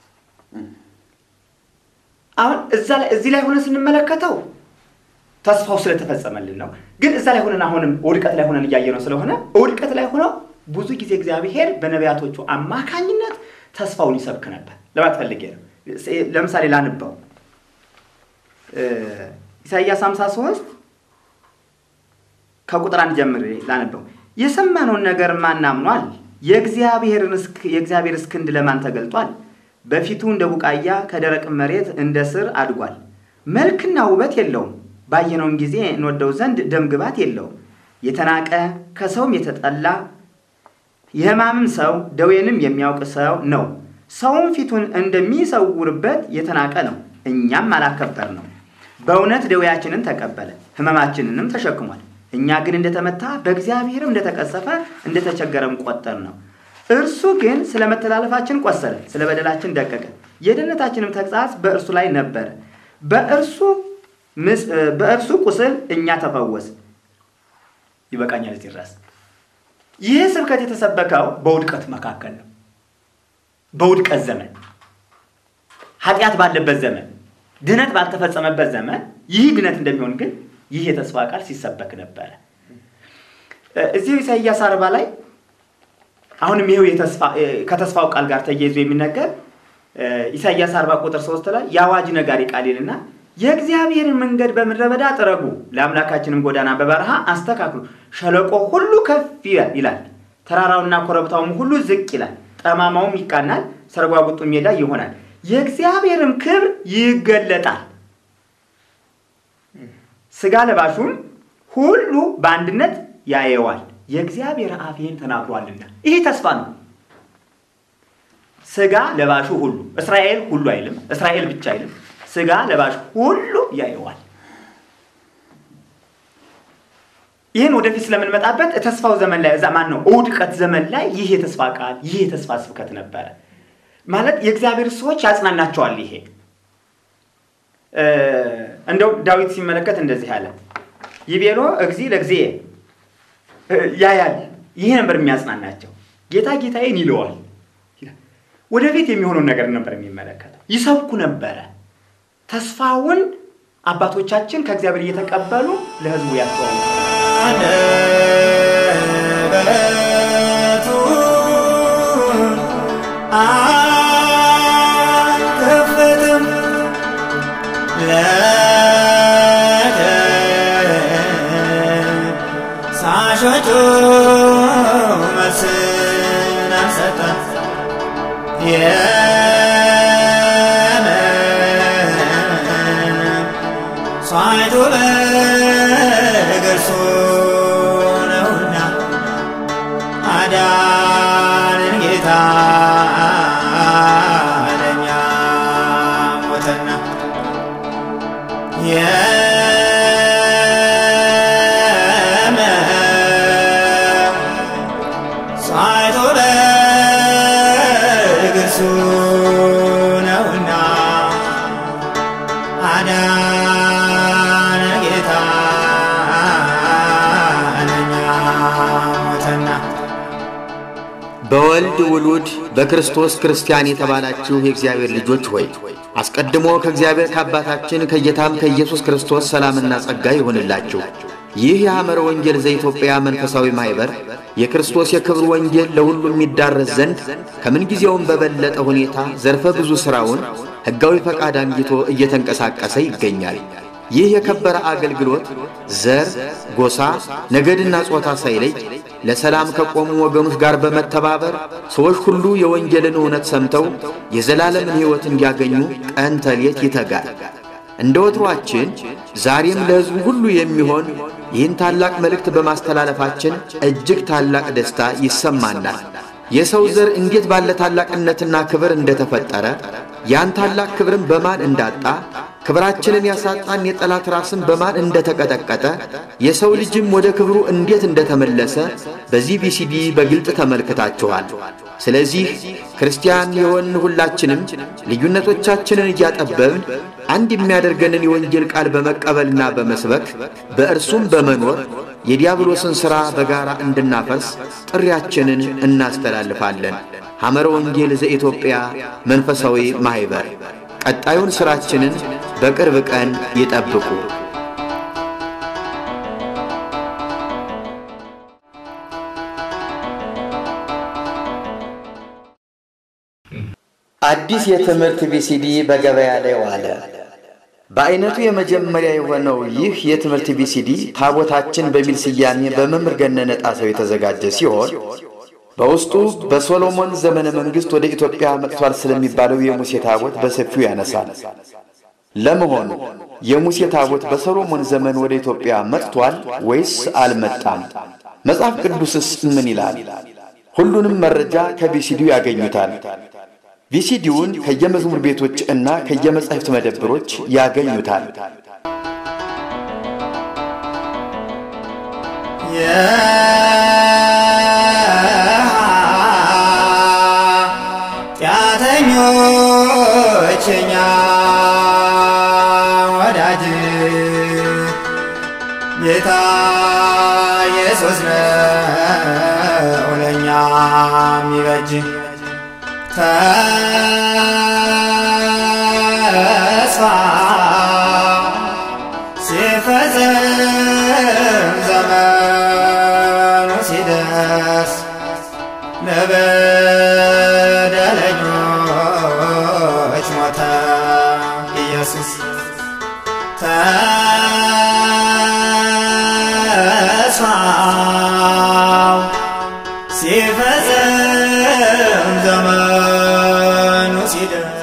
Speaker 6: አሁን እዛ ላይ እዚህ ላይ ሆነ ስንመለከተው ተስፋው ስለተፈጸመልን ነው። ግን እዛ ላይ ሆነን አሁንም ውድቀት ላይ ሆነን እያየነው ስለሆነ ውድቀት ላይ ሆነው ብዙ ጊዜ እግዚአብሔር በነቢያቶቹ አማካኝነት ተስፋውን ይሰብክ ነበር ለማለት ፈልጌ ነው። ለምሳሌ ላንባው እ ኢሳይያስ 53 ከቁጥር አንድ ጀምሬ ላነበው። የሰማነውን ነገር ማን አምኗል? የእግዚአብሔርን እስክ- የእግዚአብሔር እስክንድ ለማን ተገልጧል? በፊቱ እንደ ቡቃያ ከደረቅ መሬት እንደ ስር አድጓል። መልክና ውበት የለውም፣ ባየነውም ጊዜ እንወደው ዘንድ ደም ግባት የለውም። የተናቀ ከሰውም የተጠላ የሕማምም ሰው ደዌንም የሚያውቅ ሰው ነው። ሰውም ፊቱን እንደሚሰውርበት የተናቀ ነው፣ እኛም አላከበር ነው። በእውነት ደዌያችንን ተቀበለ፣ ሕመማችንንም ተሸክሟል። እኛ ግን እንደተመታ በእግዚአብሔርም እንደተቀሰፈ እንደተቸገረም ቆጠር ነው። እርሱ ግን ስለ መተላለፋችን ቆሰለ፣ ስለ በደላችን ደቀቀ። የድነታችንም ተግሣጽ በእርሱ ላይ ነበረ። በእርሱ ምስ- በእርሱ ቁስል እኛ ተፈወስ። ይበቃኛል እዚህ ድረስ። ይህ ስብከት የተሰበከው በውድቀት መካከል ነው። በውድቀት ዘመን፣ ኃጢአት ባለበት ዘመን፣ ድነት ባልተፈጸመበት ዘመን ይህ ድነት እንደሚሆን ግን ይህ የተስፋ ቃል ሲሰበክ ነበረ። እዚሁ ኢሳይያስ አርባ ላይ አሁንም ይሄው የተስፋ- ከተስፋው ቃል ጋር ተያይዞ የሚነገር ኢሳይያስ አርባ ቁጥር ሶስት ላይ የአዋጅ ነጋሪ ቃል ይልና የእግዚአብሔርን መንገድ በምድረ በዳ ጥረጉ፣ ለአምላካችንም ጎዳና በበረሃ አስተካክሉ። ሸለቆ ሁሉ ከፍ ይላል ይላል፣ ተራራውና ኮረብታውም ሁሉ ዝቅ ይላል፣ ጠማማውም ይቃናል፣ ሰርጓጉጡ ሜዳ ይሆናል፣ የእግዚአብሔርም ክብር ይገለጣል። ስጋ ለባሹም ሁሉ በአንድነት ያየዋል፣ የእግዚአብሔር አፍ ይህን ተናግሯልና። ይሄ ተስፋ ነው። ስጋ ለባሹ ሁሉ እስራኤል ሁሉ አይልም፣ እስራኤል ብቻ አይልም። ስጋ ለባሽ ሁሉ ያየዋል። ይህን ወደፊት ስለምንመጣበት ተስፋው ዘመን ላይ እዛ ማን ነው ውድቀት ዘመን ላይ ይህ የተስፋ ቃል ይህ የተስፋ ስብከት ነበረ ማለት የእግዚአብሔር ሰዎች ያጽናናቸዋል። ይሄ እንደው ዳዊት ሲመለከት እንደዚህ አለ፣ ይቤሎ እግዚ ለእግዚእ ያያል። ይሄ ነበር የሚያጽናናቸው። ጌታ ጌታዬን ይለዋል። ወደፊት የሚሆነውን ነገር ነበር የሚመለከተው። ይሰብኩ ነበረ። ተስፋውን አባቶቻችን ከእግዚአብሔር እየተቀበሉ ለሕዝቡ ያስተዋውቃሉ።
Speaker 1: አንደበቱን አልከፈተም ለከሳሾቹ መልስን አልሰጠም። ሳይቱ በገርሱ ነውና አዳንን ጌታ ለኛ ሞተና ሳይቱ በገርሱ ነውና አዳነ ጌታ ለኛ ሞተና
Speaker 4: በወልድ ውሉድ በክርስቶስ ክርስቲያን የተባላችሁ የእግዚአብሔር ልጆች ሆይ አስቀድሞ ከእግዚአብሔር ከአባታችን ከጌታም ከኢየሱስ ክርስቶስ ሰላምና ጸጋ ይሆንላችሁ። ይህ የሐመረ ወንጌል ዘኢትዮጵያ መንፈሳዊ ማኅበር የክርስቶስ የክብር ወንጌል ለሁሉ የሚዳረስ ዘንድ ከምንጊዜውም በበለጠ ሁኔታ ዘርፈ ብዙ ሥራውን ሕጋዊ ፈቃድ አግኝቶ እየተንቀሳቀሰ ይገኛል። ይህ የከበረ አገልግሎት ዘር፣ ጎሳ፣ ነገድና ጾታ ሳይለይ ለሰላም ከቆሙ ወገኖች ጋር በመተባበር ሰዎች ሁሉ የወንጌልን እውነት ሰምተው የዘላለምን ሕይወት እንዲያገኙ ቀን ተሌት ይተጋል። እንደ ወትሯችን ዛሬም ለሕዝቡ ሁሉ የሚሆን ይህን ታላቅ መልእክት በማስተላለፋችን እጅግ ታላቅ ደስታ ይሰማናል። የሰው ዘር እንዴት ባለ ታላቅነትና ክብር እንደተፈጠረ ያን ታላቅ ክብርን በማን እንዳጣ ክብራችንን ያሳጣን የጠላት ራስን በማን እንደተቀጠቀጠ የሰው ልጅም ወደ ክብሩ እንዴት እንደተመለሰ በዚህ ቪሲዲ በግልጥ ተመልክታችኋል። ስለዚህ ክርስቲያን የሆን ሁላችንም ልዩነቶቻችንን እያጠበብን አንድ የሚያደርገንን የወንጌል ቃል በመቀበልና በመስበክ በእርሱም በመኖር የዲያብሎስን ሥራ በጋራ እንድናፈርስ ጥሪያችንን እናስተላልፋለን። ሐመረ ወንጌል ዘኢትዮጵያ መንፈሳዊ ማኅበር ቀጣዩን ሥራችንን በቅርብ ቀን ይጠብቁ። አዲስ የትምህርት ቪሲዲ በገበያ ላይ ዋለ። በአይነቱ የመጀመሪያ የሆነው ይህ የትምህርት ቪሲዲ ታቦታችን በሚል ስያሜ በመምህር ገነነ ጣሰው የተዘጋጀ ሲሆን በውስጡ በሶሎሞን ዘመነ መንግሥት ወደ ኢትዮጵያ መጥቷል ስለሚባለው የሙሴ ታቦት በሰፊው ያነሳል። ለመሆኑ የሙሴ ታቦት በሰሎሞን ዘመን ወደ ኢትዮጵያ መጥቷል ወይስ አልመጣም? መጽሐፍ ቅዱስስ ምን ይላል? ሁሉንም መረጃ ከቪሲዲው ያገኙታል። ቪሲዲውን ከየመዝሙር ቤቶች እና ከየመጻሕፍት መደብሮች ያገኙታል።
Speaker 1: ኃጢአተኞች እኛ ወዳጅ ጌታ ኢየሱስ ነው ለእኛ የሚበጅ ተስፋ ሲፈጽም ዘመኑ ሲደርስ ለበደለኞች ሞተ ኢየሱስ ተስፋው ሲፈጽም ዘመኑ ሲደርስ